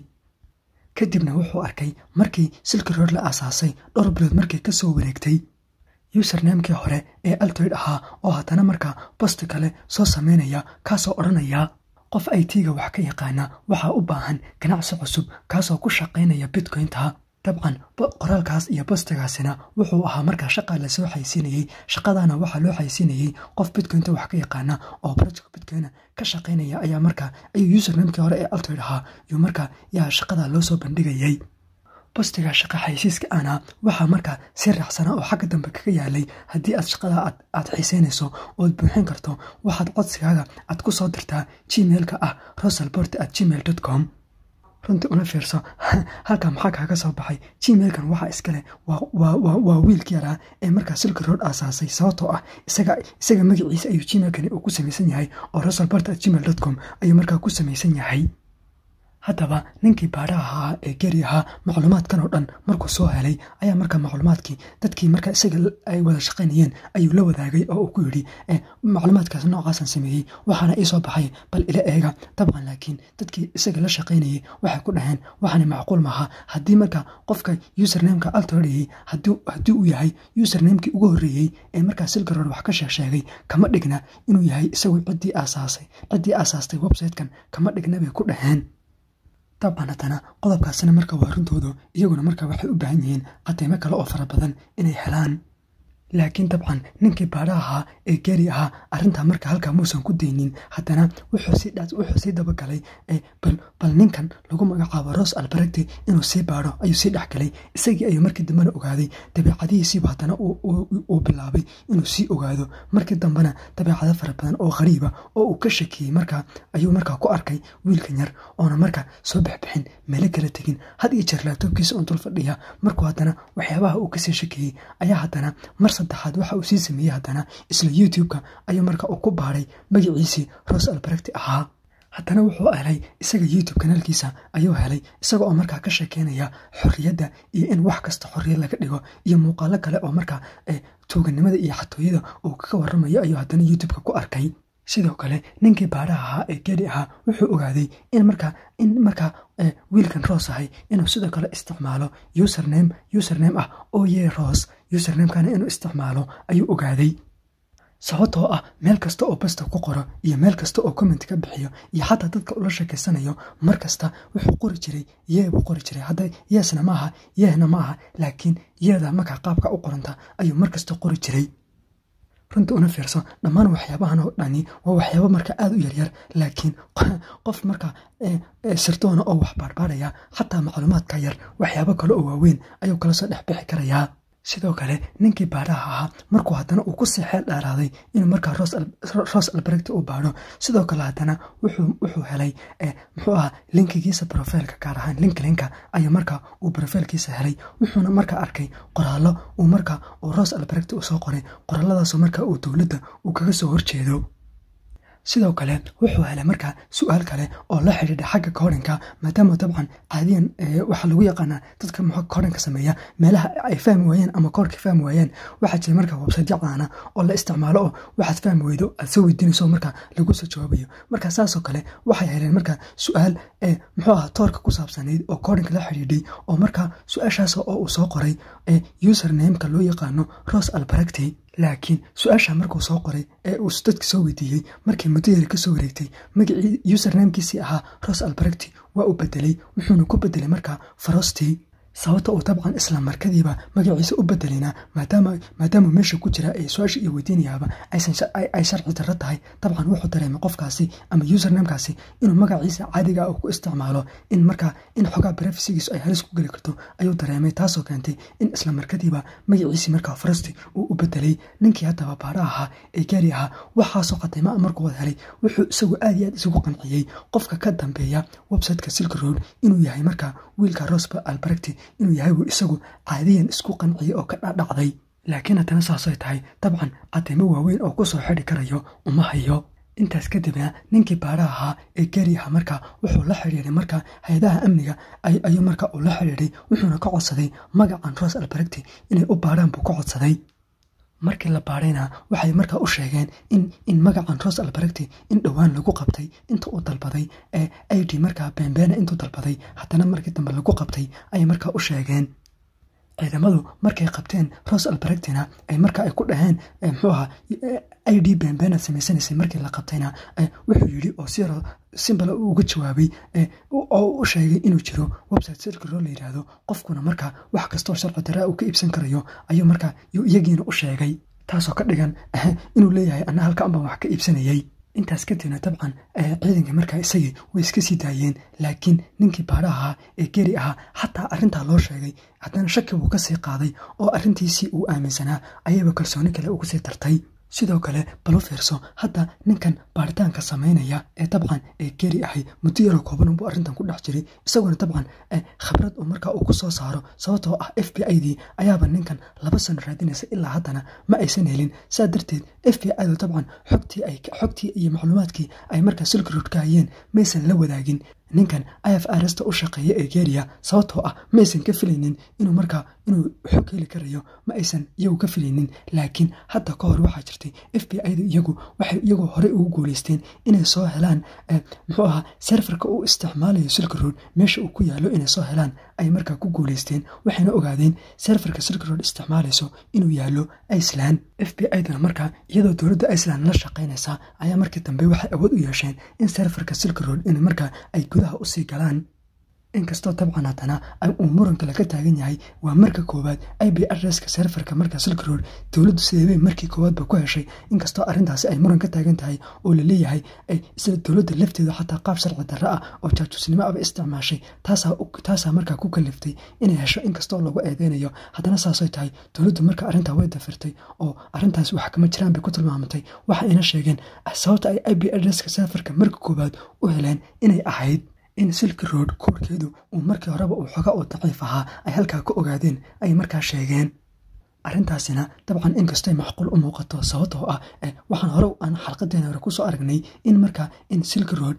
kadibna wuxuu arkay markii silki rood la aasaasay dhowr bilood markii ka soo wareegtay usernamekii hore ee altered ahaa oo haddana markaa bosti kale soo sameynaya kaasoo odhanaya qof i t-ga wax ka yaqaana waxaa u baahan ganacsi cusub kaasoo ku shaqaynaya bitcoynta dabcan qoraalkaas iyo bostigaasina wuxuu ahaa markaa shaqaa lasoo xaysiinayey shaqadana waxaa loo xaysiinayey qof bitcoynta wax ka yaqaana oo project bitcoyna ka shaqaynaya ayaa markaa ayuu usernamekii hore ee altered ahaa yuu markaa yaa shaqada loo soo bandhigayay bostiga shaqa xaysiiska ana waxaa markaa si raacsanaa oo xagga dambe kaga yaalay haddii aad shaqada aad xiiseynayso ood buuxin karto waxaad codsigaaga aad ku soo dirtaa gmailka ah rosalbort at gmail dot com runtii una fiirso halkaa maxaa kaaga soo baxay gmailkan waxaa iskale waa wiilka yaraa ee markaa silki road aasaasay sababtoo ah isaga magaciisa ayuu gmailkani uu ku samaysan yahay oo rosalbort at gmail dot com ayuu markaa ku samaysan yahay haddaba ninkii baadhaha ahaa ee geri ahaa macluumaadkan oo dhan markuu soo helay ayaa markaa macluumaadkii dadkii markaa isaga ay wada shaqaynayeen ayuu la wadaagay oo uu ku yidhi macluumaadkaas noocaasan sameeyey waxaana ii soo baxay bal ila eega dabcan laakiin dadkii isaga la shaqaynayay waxay ku dhaheen waxaana macquul maaha haddii markaa qofka usernameka alterayay haddii uu yahay usernamekii ugu horreeyey ee markaa silgarood wax ka sheeg sheegay kama dhigna inuu yahay isagu ciddii aasaasay ciddii aasaastay websitekan kama dhigna bay ku dhaheen dabcan haddana qodobkaasina marka waa runtoodu iyaguna marka waxay u baahan yihiin cadeymo kale oo fara badan inay helaan laakiin dabcan ninkii baadha ahaa ee geri ahaa arrintaa marka halkaa muusan ku daynin haddana wuxuu sii dabagalay bal ninkan lagu magacaabo ros albaregti inuu sii baadho ayuu sii dhexgalay isagii ayuu markii dambena ogaaday dabeecadihiisiiba haddana uu bilaabay inuu sii ogaado markii dambena dabeecado fara badan oo qariiba oo uu ka shakiyey markaa ayuu markaa ku arkay wiilkan yar oona markaa soo bixbixin meelo kala tegin had iyo jeer laabtoobkiisa un dul fadhiya markuu haddana waxyaabaha uu kasii shakiyey ayaa haddana mar saddexaad waxa uu sii sameeyey haddana isla youtube-ka ayuu marka uu ku baadhay magaciisii ros albaregti ahaa haddana wuxuu helay isaga youtube kanaalkiisa ayuu helay isaga oo markaa ka sheekeynaya xorriyadda iyo in wax kasta xorriyad laga dhigo iyo muuqaalo kale oo markaa tuuganimada iyo xatooyada uu kaga waramayo ayuu haddana youtube-ka ku arkay sidoo kale ninkii baadhaha ahaa ee geri ahaa wuxuu ogaaday in markaa in markaa wiilkan roos ahay inuu sidoo kale isticmaalo username username ah oo yee roos usernamekana inuu isticmaalo ayuu ogaaday sababtoo ah meel kasta oo basta ku qoro iyo meel kasta oo comment ka bixiyo iyo xataa dadka ula sheekeysanayo mar kasta wuxuu qori jiray yee buu qori jiray hadda yeesna ma aha yeehna ma aha laakiin yeeda markaa qaabka u qoranta ayuu mar kasta qori jiray runta una fiirso dhammaan waxyaabahan oo dhani waa waxyaabo marka aada u yaryar laakiin qof marka sirdoona oo wax baarbaaraya xataa macluumaadka yar waxyaabo kale oo waaweyn ayuu kala soo dhex bixi karayaa sidoo kale ninkii baadhaha ahaa markuu haddana uu kusii xeel dheeraaday inuu markaa ros albaregti u baadho sidoo kale haddana wuxuu helay muxuu ahaa linkigiisa brofeilka gaar ahaan linklinka ayuu markaa uu brofeilkiisa helay wuxuuna markaa arkay qoraallo uu markaa uu ros albaregti u soo qoray qoraaladaasoo markaa uu dowladda uu kaga soo horjeedo sidoo kale wuxuu helay markaa su-aal kale oo la xidhiidha xagga koodhinka maadaama dabcan caadiyan waxaa lagu yaqaanaa dadka muxuu koodhinka sameeya meelaha ay fahmi waayeen ama koodhka fahmi waayeen waxaa jira markaa website caana oo la isticmaalo oo waxaad fahmi weydo aad soo weydiinayso markaa lagu soo jawaabayo marka saasoo kale waxay heleen markaa su-aal ee muxuu ahaa toorka ku saabsanayd oo koodhinka la xidhiidhay oo markaa su-aashaas oo uu soo qoray ee usernameka loo yaqaano ros albaregti laakiin su-aasha markuu soo qoray ee uu dadka soo weydiiyey markii muddo yari kasoo wareegtay magacii usernamkiisii ahaa ros albaregti waa uu bedelay wuxuuna ku bedelay markaa farostii sababta uu dabcan isla markadiiba magaciisa u bedelayna maadaama meesha ku jira ee su-aasha iyo weydiinayaaba ay sharci darro tahay dabcan wuxuu dareemay qofkaasi ama usernamekaasi inuu magaciisa caadiga uu ku isticmaalo in markaa in xogaa brefisigiisu ay halis ku geli karto ayuu dareemay taasoo keentay in isla markadiiba magaciisii markaa farasti uu u bedelay ninkii haddaba baadha ahaa ee gaari ahaa waxaasoo qataymaa markuu wad helay wuxuu isagu aad iyo aad isugu qanciyey qofka ka dambeeya websiteka silk road inuu yahay markaa wiilka rosba albaregti inuu yahay wuu isagu caadiyan isku qanciyay oo ka dhadhacday laakiin haddana saasay tahay dabcan cadeymo waaweyn oo kusoo xidhi karayo uma hayo intaas kadibna ninkii baadhaha ahaa ee geri aha markaa wuxuu la xidhiiray markaa hay-adaha amniga ayuu markaa uu la xidhiiray wuxuuna ka codsaday magacan ros albaregti inay u baadhaan buu ka codsaday markii la baadhayna waxay markaa u sheegeen in in magacan ros albaregti in dhowaan lagu qabtay inta uu dalbaday ee id markaa beenbeena intuu dalbaday haddana markii dambe lagu qabtay ayay markaa u sheegeen ciidamadu markay qabteen ros albaregtina ay markaa ay ku dhaheen muxuu ahaa i d beenbeenaad samaysanaysay markii la qabtayna wuxuu yidhi oo si yaro simbala uga jawaabay oo u sheegay inuu jiro website sirkiroo la yidhaahdo qofkuna markaa wax kastoo sharci daraa uu ka iibsan karayo ayuu markaa iyagiina u sheegay taasoo ka dhigan inuu leeyahay anna halkaan baan wax ka iibsanayay intaas kadibna dabcan ciidankii markaa isagii way iska sii daayeen laakiin ninkii baadha ahaa ee geri ahaa xataa arrintaa loo sheegay haddana shaki buu ka sii qaaday oo arrintiisii uu aaminsanaa ayayba kalsooni kale ugu sii dartay sidoo kale balu fiirso hadda ninkan baaritaanka samaynaya ee dabcan ee geri ahay muddo yaroo kooban unbuu arrintan ku dhex jiray isaguna dabcan khibrad uu markaa uu ku soo saaro sababtoo ah f b i dii ayaaba ninkan laba sano raadinaysa ilaa haddana ma aysan helin saa darteed f b i du dabcan xogtii ay xogtii iyo macluumaadkii ay markaa silkrood ka hayeen maysan la wadaagin ninkan if arsta u shaqeeya ee geria sababtoo ah ma aysan ka filaynin inuu markaa inuu xog heli karayo ma aysan iyagu ka filaynin laakiin hadda ka hor waxaa jirtay f b i da iyagu waxay iyagu horey ugu guuleysteen inay soo helaan muxuu ahaa serfarka uu isticmaalayo silkroad meesha uu ku yaalo inay soo helaan ay markaa ku guuleysteen waxayna ogaadeen serfarka silkroad isticmaalayso inuu yaalo iceland f b i dana markaa iyadoo dowladda iceland la shaqaynaysa ayaa markii dambe waxay awood u yeesheen in serfarka silkroad in markaa ay gudaha usii galaan inkastoo dabcan haddana uu muranka laga taagan yahay waa marka koowaad i b adreska serfarka marka silkroad dowladdu sideebay markii koowaadba ku heshay inkastoo arrintaasi ay muran ka taagan tahay oo laleeyahay isla dowladda lafteedu xataa qaab sharci darro ah oo jaajusnimo aba isticmaashay taasaa markaa ku kaliftay inay hesho inkastoo lagu eedeynayo haddana saasay tahay dowladdu marka arrintaa way dafirtay oo arrintaas wax kama jiraan bay ku tilmaamatay waxayna sheegeen sababta ay i b adreska serfarka marka koowaad u heleen inay ahayd in silk road koorkeedu uu markii horeba uu xoga oo daciif ahaa ay halkaa ka ogaadeen ay markaa sheegeen arrintaasina dabcan inkastay macquul u muuqato sababtoo ah waxaan hore aan xalqadeena hore kusoo aragnay in markaa in silk road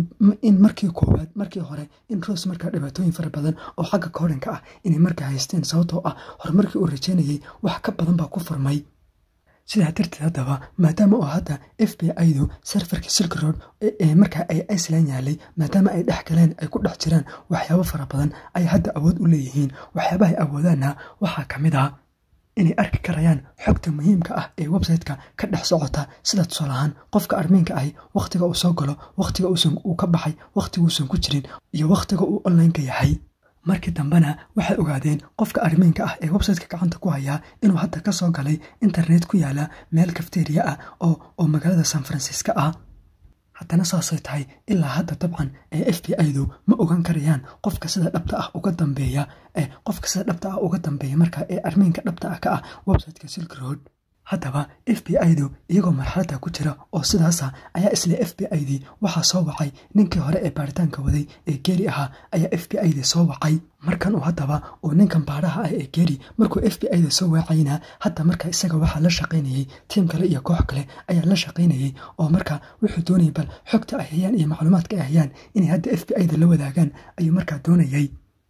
in markii koowaad markii hore in ros markaa dhibaatooyin fara badan oo xagga koodhanka ah inay markaa haysteen sababtoo ah horumarkii uu rajeynayay wax ka badan baa ku furmay sidaa darteed haddaba maadaama oo hadda f b i du serfarka silk road ee markaa ay iceland yaalay maadaama ay dhex galeen ay ku dhex jiraan waxyaabo fara badan ay hadda awood u leeyihiin waxyaabahay awoodaana waxaa ka mid ah inay arki karayaan xogta muhiimka ah ee website-ka ka dhex socota sida tusaalahaan qofka armiinka ahi wakhtiga uu soo galo wakhtiga uu ka baxay wakhtigauusan ku jirin iyo wakhtiga uu onlineka yahay markii dambena waxay ogaadeen qofka armiinka ah ee websiteka gacanta ku hayaa inuu hadda ka soo galay internet ku yaala meel kafteriya ah oo magaalada san francisco ah haddana saasay tahay ilaa hadda dabcan ee f b i du ma ogaan karayaan qofka sida dhabta ah uga dambeeya qofka sida dhabta ah uga dambeeya markaa ee armiinka dhabta ah ka ah websiteka silk road haddaba f b i du iyagoo marxaladda ku jira oo sidaasa ayaa isla f b i dii waxaa soo wacay ninkii hore ee baaritaanka waday ee geeri ahaa ayaa f b i dii soo wacay markan uu haddaba uu ninkan baadhaha ah ee geeri markuu f b i da soo waacayna hadda markaa isaga waxaa la shaqaynayey tiim kale iyo koox kale ayaa la shaqaynayey oo markaa wuxuu doonayay bal xogta ay hayaan iyo macluumaadka ay hayaan inay hadda f b i da la wadaagaan ayuu markaa doonayay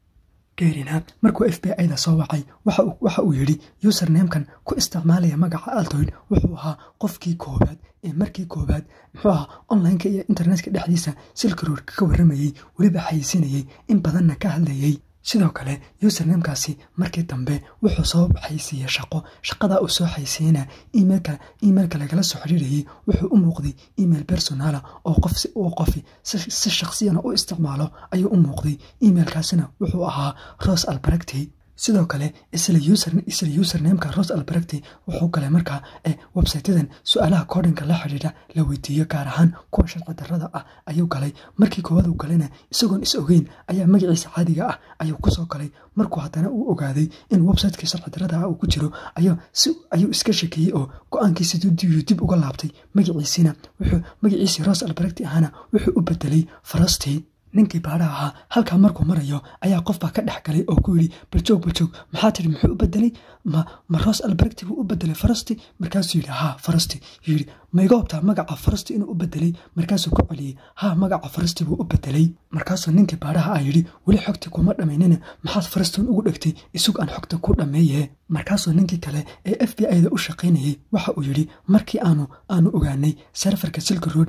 geerina markuu f b i da soo wacay waxa uu yidhi usernamkan ku isticmaalaya magaca altoid wuxuu ahaa qofkii koowaad ee markii koowaad muxuu ahaa onlineka iyo internetka dhexdiisa silkarood ka warramayey weliba xayeysinayey in badanna ka hadlayey sidoo kale usernamekaasi markii dambe wuxuu soo xaysiiyey shaqo shaqadaa uu soo xaysiiyeyna imailka imailka lagala soo xiriirayey wuxuu u muuqday email personala oo qof uu qofi si shaqsiyana u isticmaalo ayuu u muuqday emailkaasina wuxuu ahaa ros albaregti sidoo kale isla isla usernameka ros albaregti wuxuu galay markaa websiteyadan su-aalaha koodhanka la xidhiidha la weydiiyo gaar ahaan kuwa sharci darrada ah ayuu galay markii koowaad uu galayna isagoon is ogeyn ayaa magaciisa caadiga ah ayuu kusoo galay markuu haddana uu ogaaday in websitekii sharci darrada ah uu ku jiro ayuu iska shekeeyey oo go-aankiisa dib uga laabtay magaciisiina wuxuu magaciisii ros albaregti ahana wuxuu u bedelay farastii ninkii baadha ahaa halkaa markuu marayo ayaa qofbaa ka dhex galay oo ku yidhi baljoog baljoog maxaa tidhi muxuu u bedelay ma ma roos albaregti buu u bedelay farasti markaasuu yidhi haa farasti yidhi maiga hobtaa magaca farasti inuu u bedelay markaasuu ku celiyey haa magaca farasti buu u bedelay markaasuu ninkii baadhaha ah yidhi weli xogti kuma dhammaynine maxaad farastin ugu dhegtay isug aan xogta ku dhammeeye markaasuu ninkii kale ee f b i-da u shaqaynayay waxa uu yidhi markii aanu aanu ogaanay serfarka silka road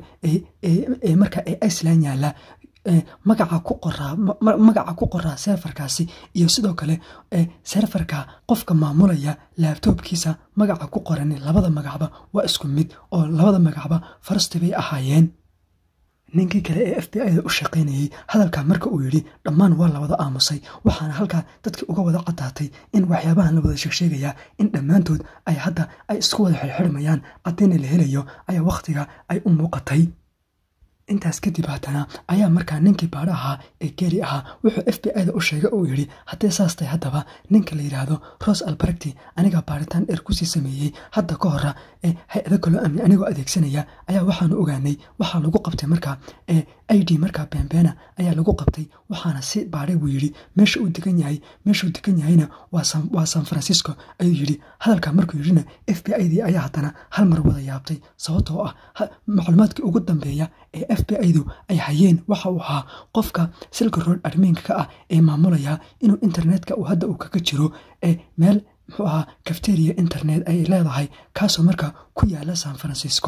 ee markaa ee iceland yaalla magaca ku qoraa magaca ku qoraa serfarkaasi iyo sidoo kale serfarka qofka maamulaya laabtoobkiisa magaca ku qoran labada magacba waa isku mid oo labada magacba farasti bay ahaayeen ninkii kale ee f b i-da u shaqaynayey hadalkaa marka uu yidhi dhammaan waa la wada aamusay waxaana halkaa dadkii uga wada caddaatay in waxyaabahan la wada sheegsheegayaa in dhammaantood ay hadda ay isku wada xirxirmayaan caddayna la helayo ayaa wakhtiga ay u muuqatay intaas kadib haddana ayaa markaa ninkii baadho ahaa ee geri ahaa wuxuu f b i-da u sheegay oo yidhi haddee saas tahay haddaba ninka la yidhaahdo ros albaregti anigaa baaritaan dheer kusii sameeyey hadda ka hora ee hay-ado kaloo amni anigoo adeegsanaya ayaa waxaanu ogaanay waxaa lagu qabtay markaa ee i d markaa beenbeena ayaa lagu qabtay waxaana si baadhay buu yidhi meesha uu degan yahay meeshuu degan yahayna waa san francisco ayuu yidhi hadalkaa markuu yidhina f b i dii ayaa haddana hal mar wada yaabtay sababtoo ah macluumaadkii ugu dambeeya ee f b i-du ay hayeen waxa uu ahaa qofka silka road armiinka ka ah ee maamulaya inuu internetka uu hadda uu kaga jiro ee meel muxuu ahaa cafteria internet ay leedahay kaasoo markaa ku yaala san francisco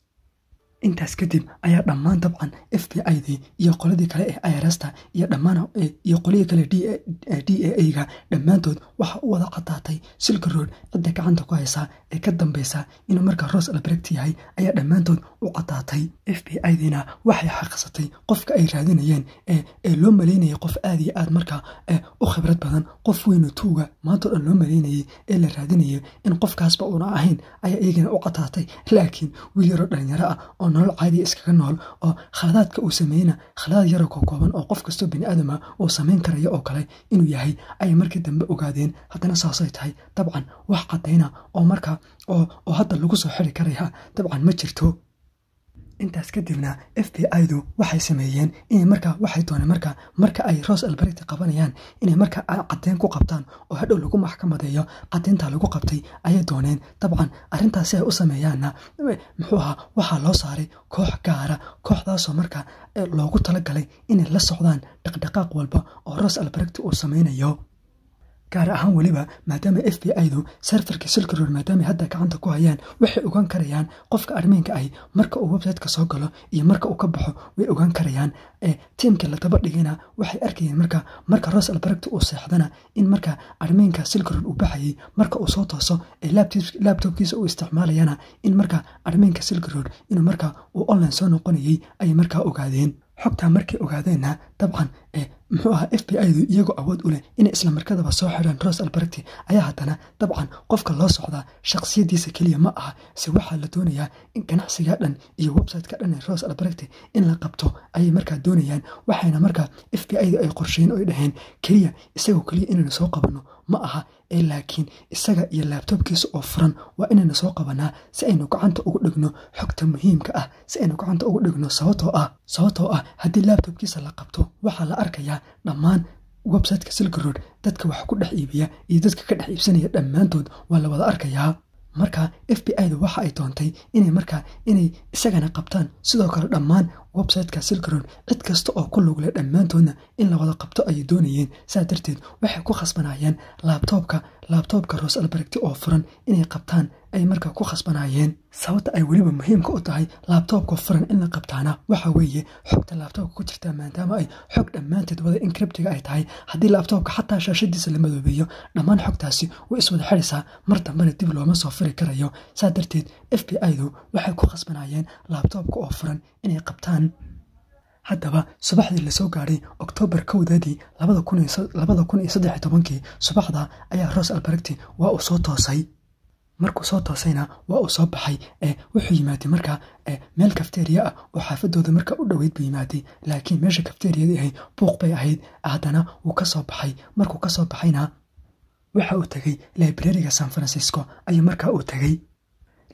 intaas kadib ayaa dhammaan dabcan f b i dii iyo qoladii kale ee irasta iyo dhammaan iyo qolihii kale d a a-ga dhammaantood waxa u wada caddaatay silka road cidda gacanta ku haysaa ee ka dambeysa inuu markaa ros albregt yahay ayaa dhammaantood u caddaatay f b i diina waxay xaqiiqsatay qofka ay raadinayeen ee loo maleynayay qof aad iyo aad markaa u khibrad badan qof weynu tuuga maantao dhan loo maleynayay ee la raadinayay in qofkaasba uuna ahayn ayaa iyagana u caddaatay laakiin wiil yaroo dhalinyaro ah oo nolol caadiya iskaga nool oo khaladaadka uu sameeyna khaladaad yaroo ka kooban oo qof kastoo bini aadama uu samayn karayo oo kale inuu yahay ayay markii dambe ogaadeen haddana saasay tahay dabcan wax caddayna oo markaa oo hadda lagu soo xiri karaya dabcan ma jirto intaas kadibna f b i-du waxay sameeyeen inay markaa waxay dooneen markaa marka ay ros alberti qabanayaan inay markaa caddeyn ku qabtaan oo hadhow lagu maxkamadeeyo caddeyntaa lagu qabtay ayay dooneen dabcan arrintaas si ay u sameeyaanna muxuu ahaa waxaa loo saaray koox gaara kooxdaasoo markaa loogu talagalay inay la socdaan dhaqdhaqaaq walba oo ros alberti uu sameynayo gaar ahaan weliba maadaama f b i-du serfarka silkaroor maadaama hadda gacanta ku hayaan waxay ogaan karayaan qofka armiinka ahi marka uu websiteka soo galo iyo marka uu ka baxo way ogaan karayaan tiimka la daba dhigana waxay arkayeen marka marka ros albergta uu seexdana in marka armiinka silkaroor uu baxayay marka uu soo tooso ee labtobkiisa uu isticmaalayana in marka armiinka silkaroor inuu marka uu online soo noqonayay ayay markaa ogaadeen xogtaa markay ogaadeenna dabcan muxuu ahaa f b i-du iyagoo awood u leh inay isla markadaba soo xidhaan ros alberti ayaa haddana dabcan qofka loo socdaa shakhsiyadiisa keliya ma aha se waxaa la doonayaa in ganacsiga dhan iyo websiteka dhan ee ros alberti in la qabto ayay markaa doonayaan waxayna markaa f b i-du ay qorsheyn oo ay dhaheen keliya isagoo keliya inaynu soo qabanno ma aha ee laakiin isaga iyo laabtoobkiisa oo furan waa inaynu soo qabanaa si aynu gacanta ugu dhigno xogta muhiimka ah si aynu gacanta ugu dhigno sababtoo ah sababtoo ah haddii laabtoobkiisa la qabto waxaa la arkayaa dhammaan websiteka silkarood dadka wax ku dhex iibiya iyo dadka ka dhex iibsanaya dhammaantood waa la wada arkayaa marka f b i-da waxa ay doontay inay markaa inay isagana qabtaan sidoo kale dhammaan websiteka silkarood cid kasta oo ku lugle dhammaantoodna in la wada qabto ayay doonayeen saa darteed waxay ku khasbanaayeen laabtoobka laabtoobka ros albergti oo furan inay qabtaan ay markaa ku khasbanaayeen sababta ay weliba muhiimka u tahay laabtoobka furan in la qabtaana waxa weeye xogta laabtoobka ku jirta maadaama ay xog dhammaanteed wada inkribtiga ay tahay haddii laabtoobka xataa shaashadiisa la madoobeeyo dhammaan xogtaasi way iswada xidhaysaa mar dambena dib looma soo firi karayo saa darteed f b i-du waxay ku khasbanaayeen laabtoobka oo furan inay qabtaan haddaba subaxdii lasoo gaadhay oktoobar kowdeedii labada kun iyo saddex tobankii subaxda ayaa ros albergti waa uu soo toosay markuu soo toosayna waa uu soo baxay ee wuxuu yimaaday markaa meel kafteriya ah oo xaafadooda markaa u dhoweyd buu yimaaday laakiin meesha kafteriyadii ahayd buuq bay ahayd haddana wuu ka soo baxay markuu ka soo baxayna waxa uu tegey librariga san francisco ayuu markaa uu tegey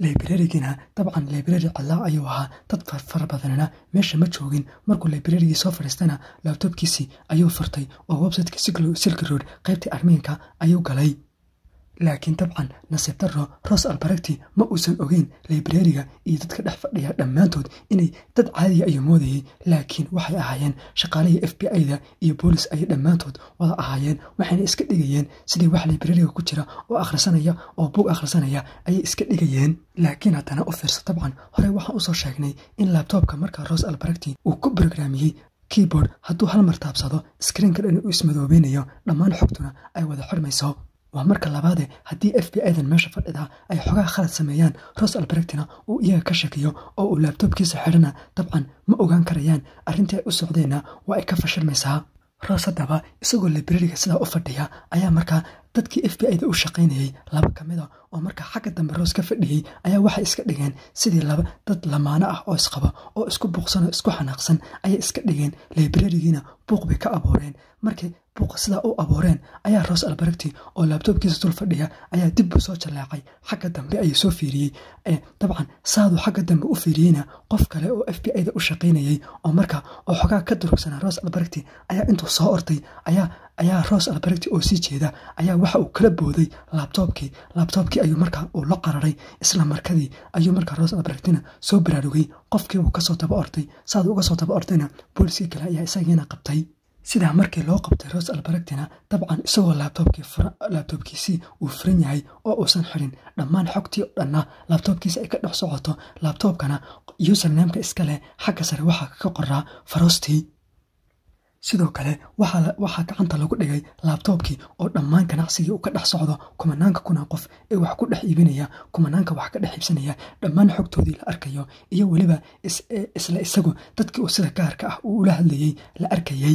librarigina dabcan library cadlaa ayuu ahaa dad fara badanina meesha ma joogin markuu librarigii soo fadhiistana laabtoobkiisii ayuu furtay oo websiteka silk road qaybtii armiinka ayuu galay laakiin dabcan nasiib daro ros albaregti ma uusan ogeyn librariga iyo dadka dhex fadhiya dhammaantood inay dad caadiya ayuu moodayay laakiin waxay ahaayeen shaqaalihii f b i-da iyo boolis ayay dhammaantood wada ahaayeen waxayna iska dhigayeen sidii wax librariga ku jira oo akhrisanaya oo bug akhrisanaya ayay iska dhigayeen laakiin haddana u fiirso dabcan horey waxaan usoo sheegnay in laabtoobka markaa ros albaregti uu ku brograamiyey keyboard hadduu hal mar taabsado skriinka dhan uu ismadoobeynayo dhammaan xogtuna ay wada xidhmayso waa marka labaade haddii f b i-dan meesha fadhida ay xogaa khalad sameeyaan ros albaregtina uu iyaga ka shakiyo oo uu laabtoobkiisa xidhana dabcan ma ogaan karayaan arrintii ay u socdeenna waa ay ka fashilmaysaa ros haddaba isagoo librariga sidaa u fadhiya ayaa markaa dadkii f b i-da u shaqaynayey laba ka mid a oo markaa xagga dambe roos ka fadhiyey ayaa waxay iska dhigeen sidii laba dad lamaano ah oo isqaba oo isku buuqsan oo isku xanaaqsan ayay iska dhigeen librarigiina buuq bay ka abuureen markay buuqa sidaa u abuureen ayaa roos albaregti oo laabtoobkiisa dul fadhiya ayaa dib buu soo jaleecay xagga dambe ayuu soo fiiriyey dabcan saaduu xagga dambe u fiiriyeyna qof kale oo f b i-da u shaqaynayey oo markaa oo xogaa ka durugsanaa roos albaregti ayaa intuu soo ortay ayaa ayaa roos albaregti oo sii jeeda ayaa waxa uu kala booday laabtoobkii laabtoobkii ayuu markaa uu la qararay isla markadii ayuu markaa roos albaregtina soo baraarugay qofkiibuu kasoo daba ortay saaduu uga soo daba ortayna booliskii kale ayaa isagiina qabtay sidaa markii loo qabtay ros albaregtina dabcan isagoo laabtoobkiisii uu furan yahay oo uusan xirin dhammaan xogtii oo dhanna laabtoobkiisi ay ka dhex socoto laabtoobkana usernameka iska leh xagga sare waxaa ka qoraa farostii sidoo kale waxaa gacanta lagu dhigay laabtoobkii oo dhammaan ganacsigii uu ka dhex socdo kumanaanka kuna qof ee wax ku dhex iibinaya kumanaanka wax ka dhex iibsanaya dhammaan xogtoodii la arkayo iyo weliba isla isagu dadkii uu sida gaarka ah uu ula hadlayey la arkayey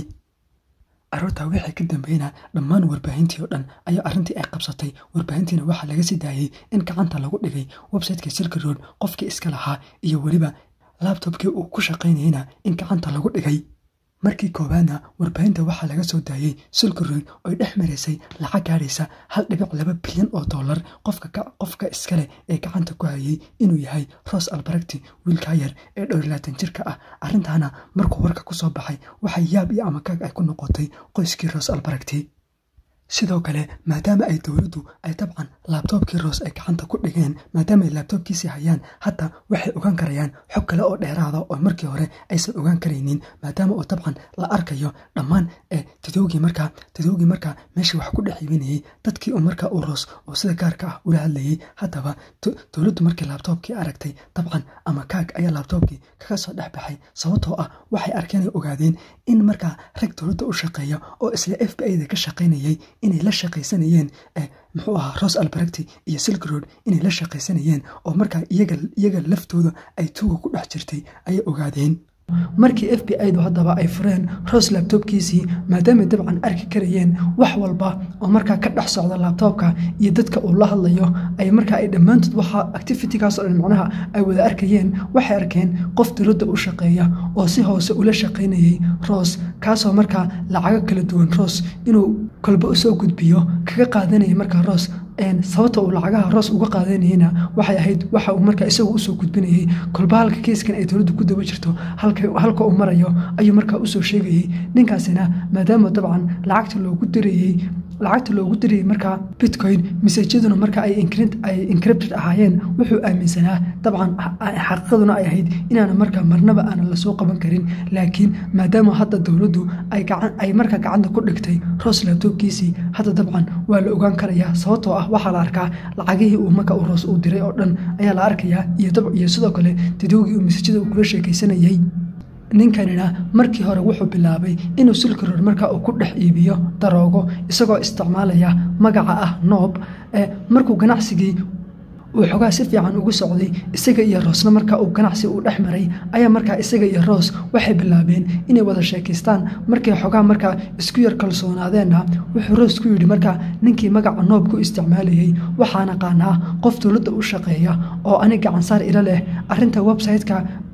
aroortaa wixii ka dambeeyna dhammaan warbaahintii oo dhan ayaa arrintii ay qabsatay warbaahintiina waxaa laga sii daayey in gacanta lagu dhigay websiteka silka road qofkii iska lahaa iyo weliba laabtobkii uu ku shaqaynayeyna in gacanta lagu dhigay markii koowaadna warbaahinta waxaa laga soo daayey silka road oy dhex maraysay lacag gaadhaysa hal dhibic laba bilyan oo dollar qofka iskaleh ee gacanta ku hayay inuu yahay ros albaregti wiilkaa yar ee dhowrlaatan jirka ah arrintaana markuu warka ku soo baxay waxay yaab iyo amakaag ay ku noqotay qoyskii ros albaregti sidoo kale maadaama ay dowladdu ay dabcan laabtoobkii roos ay gacanta ku dhigeen maadaama ay laabtoobkiisii hayaan hadda waxay ogaan karayaan xog kale oo dheeraada oo markii hore aysan ogaan karaynin maadaama oo dabcan la arkayo dhammaan tadowgii markaa tadowgii markaa meeshii wax ku dhex iibinayey dadkii u markaa u roos oo sida gaarka ah ula hadlayey haddaba dowladdu markii laabtoobkii aragtay dabcan ama kaag ayaa laabtoobkii kaga soo dhex baxay sababtoo ah waxay arkeenay ogaadeen in markaa rag dowladda u shaqeeya oo isla f b i-da ka shaqaynayay inay la shaqaysanayeen muxuu ahaa ros albaregti iyo silk road inay la shaqaysanayeen oo markaa iyaga laftooda ay tuuga ku dhex jirtay ayay ogaadeen markii f b i-du haddaba ay fureen ros laabtoobkiisii maadaamay dabcan arki karayeen wax walba oo markaa ka dhex socda laabtoobka iyo dadka uu la hadlayo ay markaa ay dhammaantood waxa activitigaas oo dhan macnaha ay wada arkayeen waxay arkeen qof dowladda u shaqeeya oo si hoose ula shaqaynayey ros kaasoo markaa lacago kala duwan ros inuu kolba usoo gudbiyo kaga qaadanaya markaa ros sababta uu lacagaha roos uga qaadanayeyna waxay ahayd waxa uu markaa isagu usoo gudbinayey kolba halka keiskan ay dowladdu ku daba jirto halka uu marayo ayuu markaa usoo sheegayey ninkaasina maadaama dabcan lacagta loogu dirayey lacagta loogu dirayey markaa bitcoin masajaduna marka ay encrypted ahaayeen wuxuu aaminsanaa dabcan xaqiiqaduna ay ahayd inaana markaa marnaba aanan lasoo qaban karin laakiin maadaama hadda dowladdu ay markaa gacanta ku dhigtay roos laabtoobkiisii hadda dabcan waa la ogaan karayaa sababtoo ah waxaa la arkaa lacagihii uu marka uu roos uu diray oo dhan ayaa la arkayaa iyo sidoo kale dadowgii uu masajada uu kula sheekaysanayey ninkanina markii hore wuxuu bilaabay inuu silka road markaa uu ku dhex iibiyo daroogo isagoo isticmaalaya magaca ah noob markuu ganacsigii uu xogaa si fiican ugu socday isaga iyo roosna markaa uu ganacsi uu dhex maray ayaa markaa isaga iyo roos waxay bilaabeen inay wada sheekaystaan markay xogaa markaa isku yar kalsoonaadeena wuxuu roos ku yidhi markaa ninkii magaca noob ku isticmaalayey waxaan aqaanaa qof dowladda u shaqeeya oo ani gacansaar ila leh arinta website-ka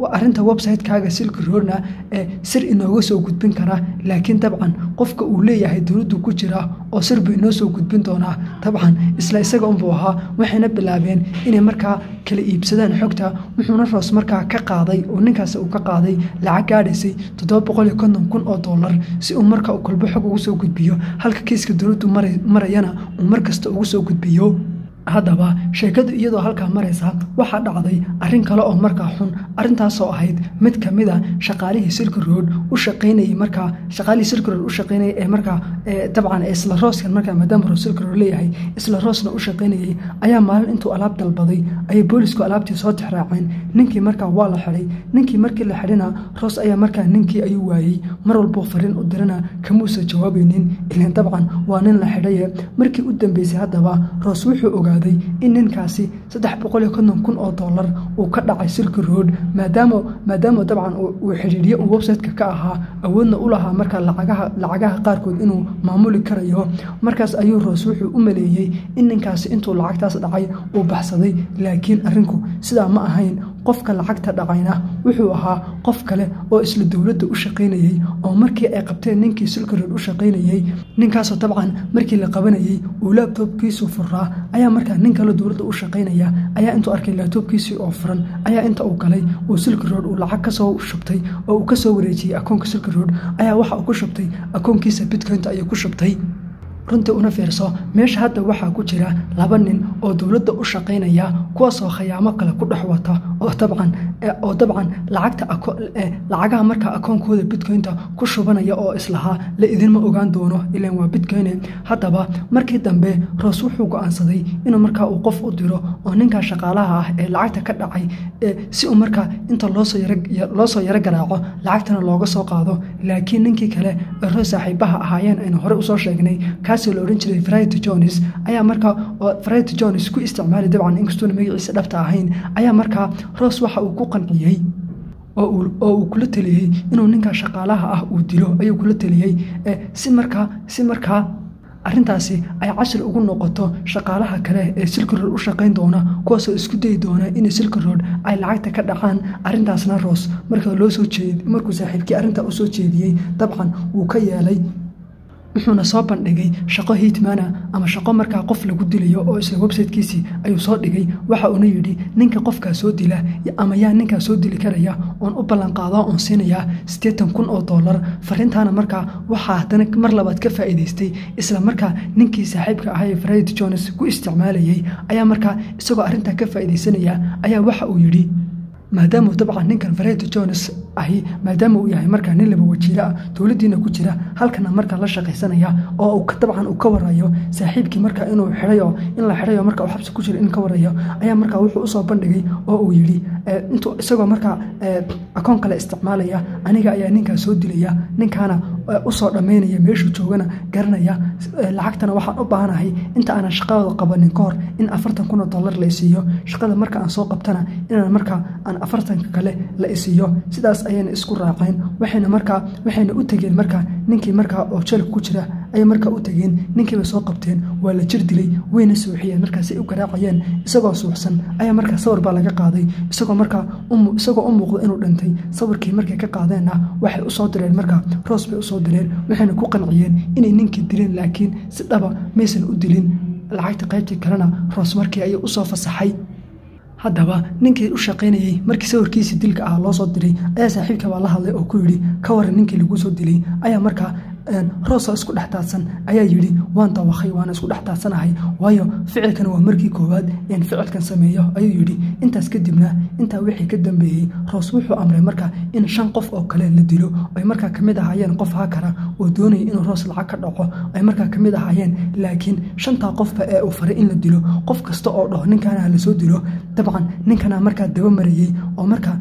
arrinta website-kaaga silk roadna ee sir inooga soo gudbin karaa laakiin dabcan qofka uu leeyahay dowladdu ku jira oo sir buu inoo soo gudbin doonaa dabcan isla isaga unbuu ahaa waxayna bilaabeen inay markaa kala iibsadaan xogta wuxuuna roos markaa ka qaaday oo ninkaasi uu ka qaaday lacag gaadhaysay toddoba boqol iyo konton kun oo dollar si uu marka uu kolbo xog ugu soo gudbiyo halka kiiska dowladdu marayana uu mar kasta ugu soo gudbiyo haddaba sheekadu iyadoo halkaa maraysa waxaa dhacday arrin kale oo markaa xun arrintaasoo ahayd mid ka mid a shaqaalihii silk road u shaqaynayay markaa shaqaalihii silk road u shaqaynayay ee markaa dabcan isla rooskan markaa maadaama roos silk road leeyahay isla roosna u shaqaynayay ayaa maalin intuu alaab dalbaday ayay boolisku alaabtii soo tixraaceen ninkii markaa waa la xidhay ninkii markii la xidhina roos ayaa markaa ninkii ayuu waayey mar walbuu fariin u dirana kamuusa jawaabaynin ilan dabcan waa nin la xidhaye markii u dambeysay haddaba roos wuxuu ogaa in ninkaasi saddex boqol iyo konton kun oo dollar uu ka dhacay silk road maadaama maadaama dabcan uu xidhiidyo uu website-ka ka ahaa awoodna u lahaa markaa lacagaha lacagaha qaarkood inuu maamuli karayo markaas ayuu roos wuxuu u maleeyey in ninkaasi intuu lacagtaas dhacay uu baxsaday laakiin arrinku sidaa ma ahayn qofka lacagta dhacayna wuxuu ahaa qof kale oo isla dowladda u shaqaynayey oo markii ay qabteen ninkii silk road u shaqaynayey ninkaasoo dabcan markii la qabanayey uu laabtoobkiisu furaa ayaa markaa nin kale dowladda u shaqaynaya ayaa intuu arkay laabtoobkiisii oo furan ayaa inta uu galay uu silk road uu lacag kasoo shubtay oo uu kasoo wareejiyey akoonka silk road ayaa waxa uu ku shubtay akoonkiisa bitcoynta ayuu ku shubtay runtii una fiirso meesha hadda waxaa ku jira laba nin oo dowladda u shaqaynaya kuwaasoo khayaamo kale ku dhex wata oo dabcan oo dabcan lacagta lacagaha markaa akoonkooda bitcoynta ku shubanaya oo islahaa la idinma ogaan doono ilan waa bitcoyne haddaba markii dambe roos wuxuu go-aansaday inuu markaa uu qof u diro oo ninkaa shaqaalaha ah ee lacagta ka dhacay si uu markaa inta loosoo yaro garaaco lacagtana looga soo qaado laakiin ninkii kale ee roos saaxiibaha ahaayeen aynu hore usoo sheegnay kaasoo la odhan jiray frit jones ayaa markaa frit jones ku isticmaali dabcan inkastuuna magaciisa dhabta ahayn ayaa markaa roos waxa uu ku qanciyey oo uu kula teliyey inuu ninkaa shaqaalaha ah uu dilo ayuu kula teliyey si markaa si markaa arrintaasi ay cashir ugu noqoto shaqaalaha kale ee silk road u shaqayn doona kuwaasoo isku dayi doona in silk road ay lacagta ka dhacaan arrintaasna roos marka loo soo jeed markuu saaxiibkii arrintaa u soo jeediyey dabcan wuu ka yeelay wuxuuna soo bandhigay shaqo hiitmana ama shaqo markaa qof lagu dilayo oo isla websitekiisii ayuu soo dhigay waxa uuna yidhi ninka qofkaa soo dila ama yaa ninkaa soo dili karaya oon u ballanqaado oon siinayaa siddeetan kun oo dollar fariintaana markaa waxaa haddana mar labaad ka faa'iidaystay isla markaa ninkii saaxiibka ahaa ee fred jones ku isticmaalayey ayaa markaa isagoo arrintaa ka faa'iidaysanaya ayaa waxa uu yidhi maadaamau dabcan ninkan fareeto jones ahi maadaama uu yahay markaa nin laba wajiilo ah dowladdiina ku jira halkana markaa la shaqaysanaya oo dabcan uu ka warayo saaxiibkii markaa inuu xidhayo in la xidhayo marka uu xabsi ku jiro in ka warayo ayaa markaa wuxuu usoo bandhigay oo uu yidhi intuu isagoo markaa akoon kale isticmaalaya aniga ayaa ninkaa soo dilaya ninkaana usoo dhammaynaya meeshuu joogana garanaya lacagtana waxaan u baahanahay inta aanan shaqadooda qabanin ka hor in afartan kun oo dollar la isiiyo shaqada marka aan soo qabtana inaan markaa aan afartanka kale la isiiyo sidaas ayayna isku raaceen waxayna markaa waxayna u tegeen markaa ninkii markaa oo jeelka ku jira ayay markaa u tegeen ninkiiba soo qabteen waa la jir dilay wayna suuxiyeen markaasay u garaacayeen isagoo suuxsan ayaa markaa sawir baa laga qaaday isagoo markaa isagoo u muuqda inuu dhintay sawirkii markay ka qaadeenna waxay usoo direen markaa roos bay usoo direen waxayna ku qanciyeen inay ninkii dileen laakiin si dhaba maysan u dilin lacagta qaybtii kalena roos markii ayay usoo fasaxay haddaba ninkii u shaqaynayey markii sawirkiisii dilka ah loo soo diray ayaa saaxiibka baa la hadlay oo ku yidhi ka waran ninkii lagu soo dilay ayaa markaa roosoo isku dhex taadsan ayaa yidhi waan dawakhay waana isku dhex taadsanahay waayo ficilkan waa markii koowaad een ficilkan sameeyo ayuu yidhi intaas kadibna intaa wixii ka dambeeyey roos wuxuu amray markaa in shan qof oo kale la dilo ay markaa kamid ahaayeen qof hakara oo doonaya inuu roos lacag ka dhaco ay markaa kamid ahaayeen laakiin shantaa qofba ee uu faray in la dilo qof kasta oo dhaho ninkaana lasoo dilo dabcan ninkana markaa daba marayey oo markaa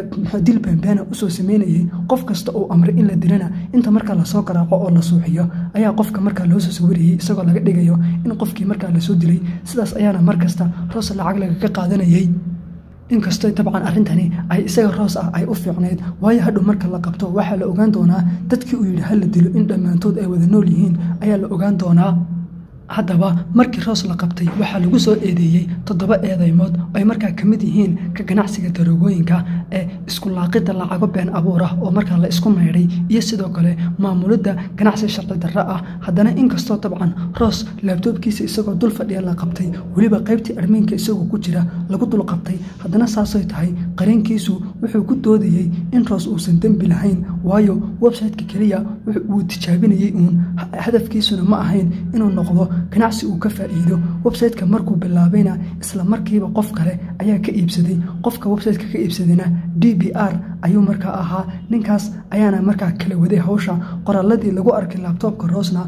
dil beenbeena usoo sameynayey qof kasta uu amray in la dilana inta markaa lasoo garaaco oo la suuxiyo ayaa qofka markaa loosoo sawirayey isagoo laga dhigayo in qofkii markaa lasoo dilay sidaas ayaana mar kasta roos lacag lagaga qaadanayey inkastoo dabcan arrintani ay isaga roos ah ay u fiicnayd waayo hadhow marka la qabto waxaa la ogaan doonaa dadkii uu yidhi hala dilo in dhammaantood ay wada nool yihiin ayaa la ogaan doonaa haddaba markii roos la qabtay waxaa lagu soo eedeeyey toddoba eedeymood oo ay markaa ka mid yihiin ka ganacsiga daroogooyinka ee iskulaaqidda lacago been abuur ah oo markaa la isku maydhay iyo sidoo kale maamulidda ganacsi sharci darro ah haddana inkastoo dabcan roos laabtoobkiisa isagoo dul fadhiya la qabtay weliba qaybtii armiinka isagoo ku jira lagu dul qabtay haddana saasay tahay qareenkiisu wuxuu ku doodayey in roos uusan dembi lahayn waayo website-ka keliya wuu tijaabinayey uun hadafkiisuna ma ahayn inuu noqdo ganacsi uu ka faa'iido website-ka markuu bilaabayna isla markiiba qof kale ayaa ka iibsaday qofka website-ka ka iibsadayna d b r ayuu markaa ahaa ninkaas ayaana markaa kala waday hawsha qoraaladii lagu arkay laabtoobka roosna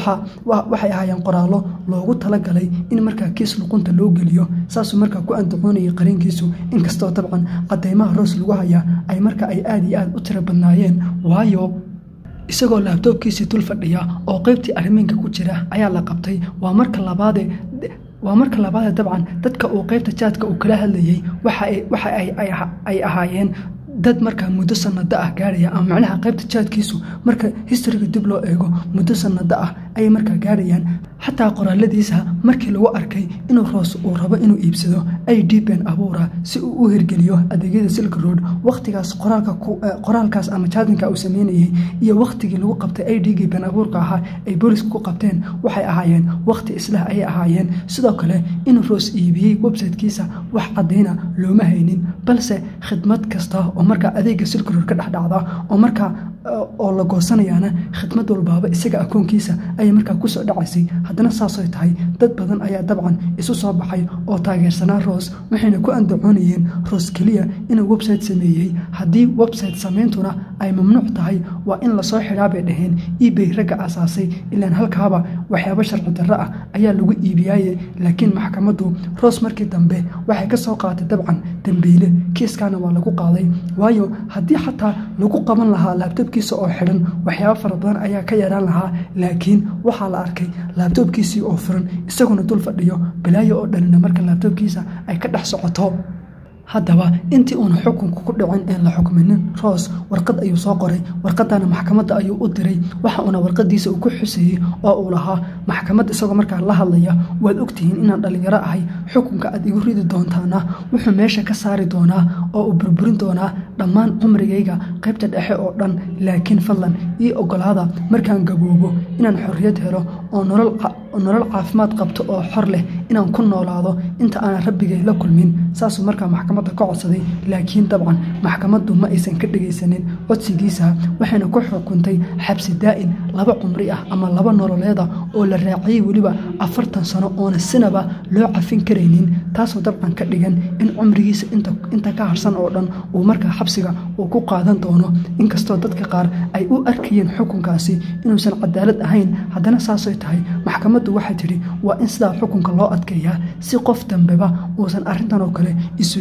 waxay ahaayeen qoraallo loogu talagalay in markaa kiis luqunta loo geliyo saasuu markaa ku andacoonayay qareenkiisu inkastoo dabcan cadeymaha roos lagu hayaa ay marka ay aad iyo aad u tiro badnaayeen waayo isagoo laabtoobkiisii dul fadhiya oo qaybtii arrimiinka ku jira ayaa la qabtay waa marka labaade waa marka labaade dabcan dadka uu qaybta jaadka uu kala hadlayey waxa ay ahaayeen dad markaa muddo sanado ah gaaraya ama macnaha qaybta jaadkiisu marka historiga dib loo eego muddo sanado ah ayay markaa gaarayaan xataa qoraaladiisa markii lagu arkay inuu roos uu rabo inuu iibsado ay d ben abuura si uu u hirgeliyo adeegyada silk road wakhtigaas qoraalkaas ama jaadinka uu sameynayey iyo wakhtigii lagu qabtay ay dhigii ben abuurka ahaa ay booliska ku qabteen waxay ahaayeen wakhti islah ayay ahaayeen sidoo kale inuu roos iibiyey websitekiisa wax caddayna looma haynin balse khidmad kasta oo markaa adeega silk road ka dhexdhacda oo markaa oo la goosanayaana khidmad walbaaba isaga akoonkiisa ayay markaa kusoo dhacaysay haddana saasay tahay dad badan ayaa dabcan isu soo baxay oo taageersanaa roos waxayna ku andacoonayeen roos keliya inuu website sameeyey haddii website sameyntuna ay mamnuuc tahay waa in lasoo xidhaa bay dhaheen ebay ragga asaasay ilaan halkaaba waxyaabo sharci darro ah ayaa lagu iibiyaaye laakiin maxkamaddu roos markii dambe waxay ka soo qaaday dabcan dambiile kiiskaana waa lagu qaaday waayo haddii xataa lagu qaban lahaa laabtoobkiisa oo xidhan waxyaabo fara badan ayaa ka yaraan lahaa laakiin waxaa la arkay laabtoobkiisii oo furan isaguna dul fadhiyo balaayo oo dhanina marka laabtoobkiisa ay ka dhex socoto haddaba intii uuna xukunka ku dhicin een la xukminin roos warqad ayuu soo qoray warqadana maxkamadda ayuu u diray waxa uuna warqadiisa uu ku xuseeyey oo uu lahaa maxkamad isagoo markaa la hadlaya waad ogtihiin inaan dhallinyaro ahay xukunka aad igu ridi doontaana wuxuu meesha ka saari doonaa oo uu burburin doonaa dhammaan cumrigayga qaybta dhexe oo dhan laakiin fadlan ii ogolaada markaan gaboobo inaan xorriyad helo oo nolol caafimaad qabto oo xor leh inaan ku noolaado inta aanan rabbigay la kulmin saasuu markaa maxkamadda ka codsaday laakiin dabcan maxkamaddu ma aysan ka dhegaysanin codsigiisa waxayna ku xukuntay xabsi daa'in laba cumri ah ama laba nololeeda oo la raaciyey weliba afartan sano oona sinaba loo cafin karaynin taasoo dabcan ka dhigan in cumrigiisa inta ka harsan oo dhan uu markaa xabsiga uu ku qaadan doono inkastoo dadka qaar ay u arkayeen xukunkaasi inuusan cadaalad ahayn haddana saasay tahay maxkamaddu waxay tidhi waa in sidaa xukunka loo adkeeyaa si qof dambeba uusan arrintan oo kale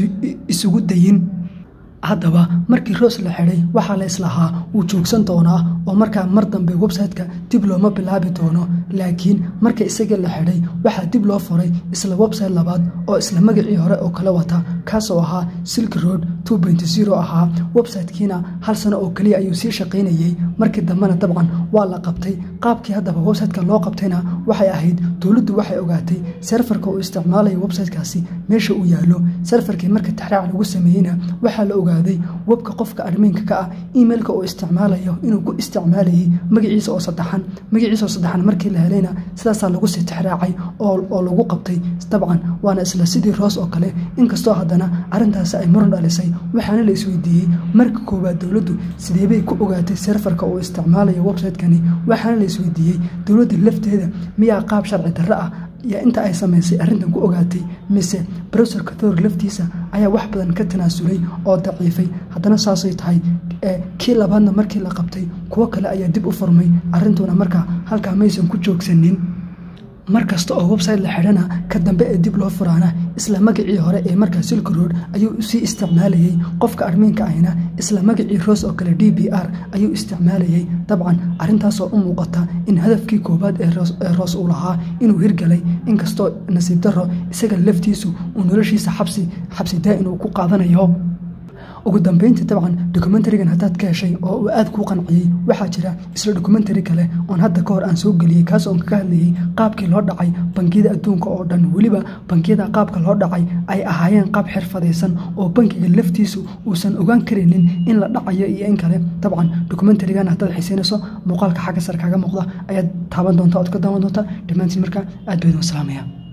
isugu dayin haddaba markii roos la xidhay waxaa la islahaa wuu joogsan doonaa oo markaa mar dambe website-ka dib looma bilaabi doono laakiin marka isaga la xidhay waxaa dib loo furay isla website labaad oo isla magacii hore oo kala wata kaasoo ahaa silk road ahaa websitekiina hal sano oo keliya ayuu sii shaqaynayey markii dambena dabcan waa la qabtay qaabkii haddaba websiteka loo qabtayna waxay ahayd dowladdu waxay ogaatay serfarka uu isticmaalayo websitekaasi meesha uu yaallo serfarkii marka taxraac lagu sameeyeyna waxaa la ogaaday webka qofka admiinka ka ah emailka uu isticmaalayo inuu ku isticmaalayay magaciisa oo saddexan magaciisa oo saddexan markii la helayna sidaasaa lagu sii tixraacay oo lagu qabtay dabcan waana isla sidii roos oo kale inkastoo haddana arrintaasi ay muran dhalisay waxaana la isweydiiyey marka koowaad dowladdu sideebay ku ogaatay serfarka uu isticmaalayo website-kani waxaana la isweydiiyey dowladda lafteeda miyaa qaab sharci darro ah iyo inta ay samaysay arrintan ku ogaatay mise browserka thor laftiisa ayaa wax badan ka tanaasulay oo daciifay haddana saasay tahay kii labaadna markii la qabtay kuwo kale ayaa dib u furmay arrintuna markaa halkaa maysan ku joogsanin mar kasta oo website la xidhana ka dambe ee dib loo furaana isla magacii hore ee markaa silk road ayuu sii isticmaalayey qofka armiinka ahna isla magacii roos oo kale d b r ayuu isticmaalayey dabcan arrintaasoo u muuqata in hadafkii koowaad ee roos uu lahaa inuu hirgalay inkastoo nasiib darro isaga laftiisu uu noloshiisa xabsi xabsi daa'in uu ku qaadanayo ugu dambeyntii dabcan dokumentarigan haddaad ka heshay oo uu aad kuu qanciyey waxaa jira isla dokumentari kale oon hadda ka hor aan soo geliyey kaas oon kaga hadlayey qaabkii loo dhacay bangiyada adduunka oo dhan weliba bangiyada qaabka loo dhacay ay ahaayeen qaab xirfadaysan oo bankiga laftiisu uusan ogaan karaynin in la dhacayo iyo in kale dabcan dokumentarigan haddaad xiiseynayso muuqaalka xagga sare kaaga muuqda ayaad taaban doonta ood ka daawan doonta dhammaantiin markaa aad baydun salaamaya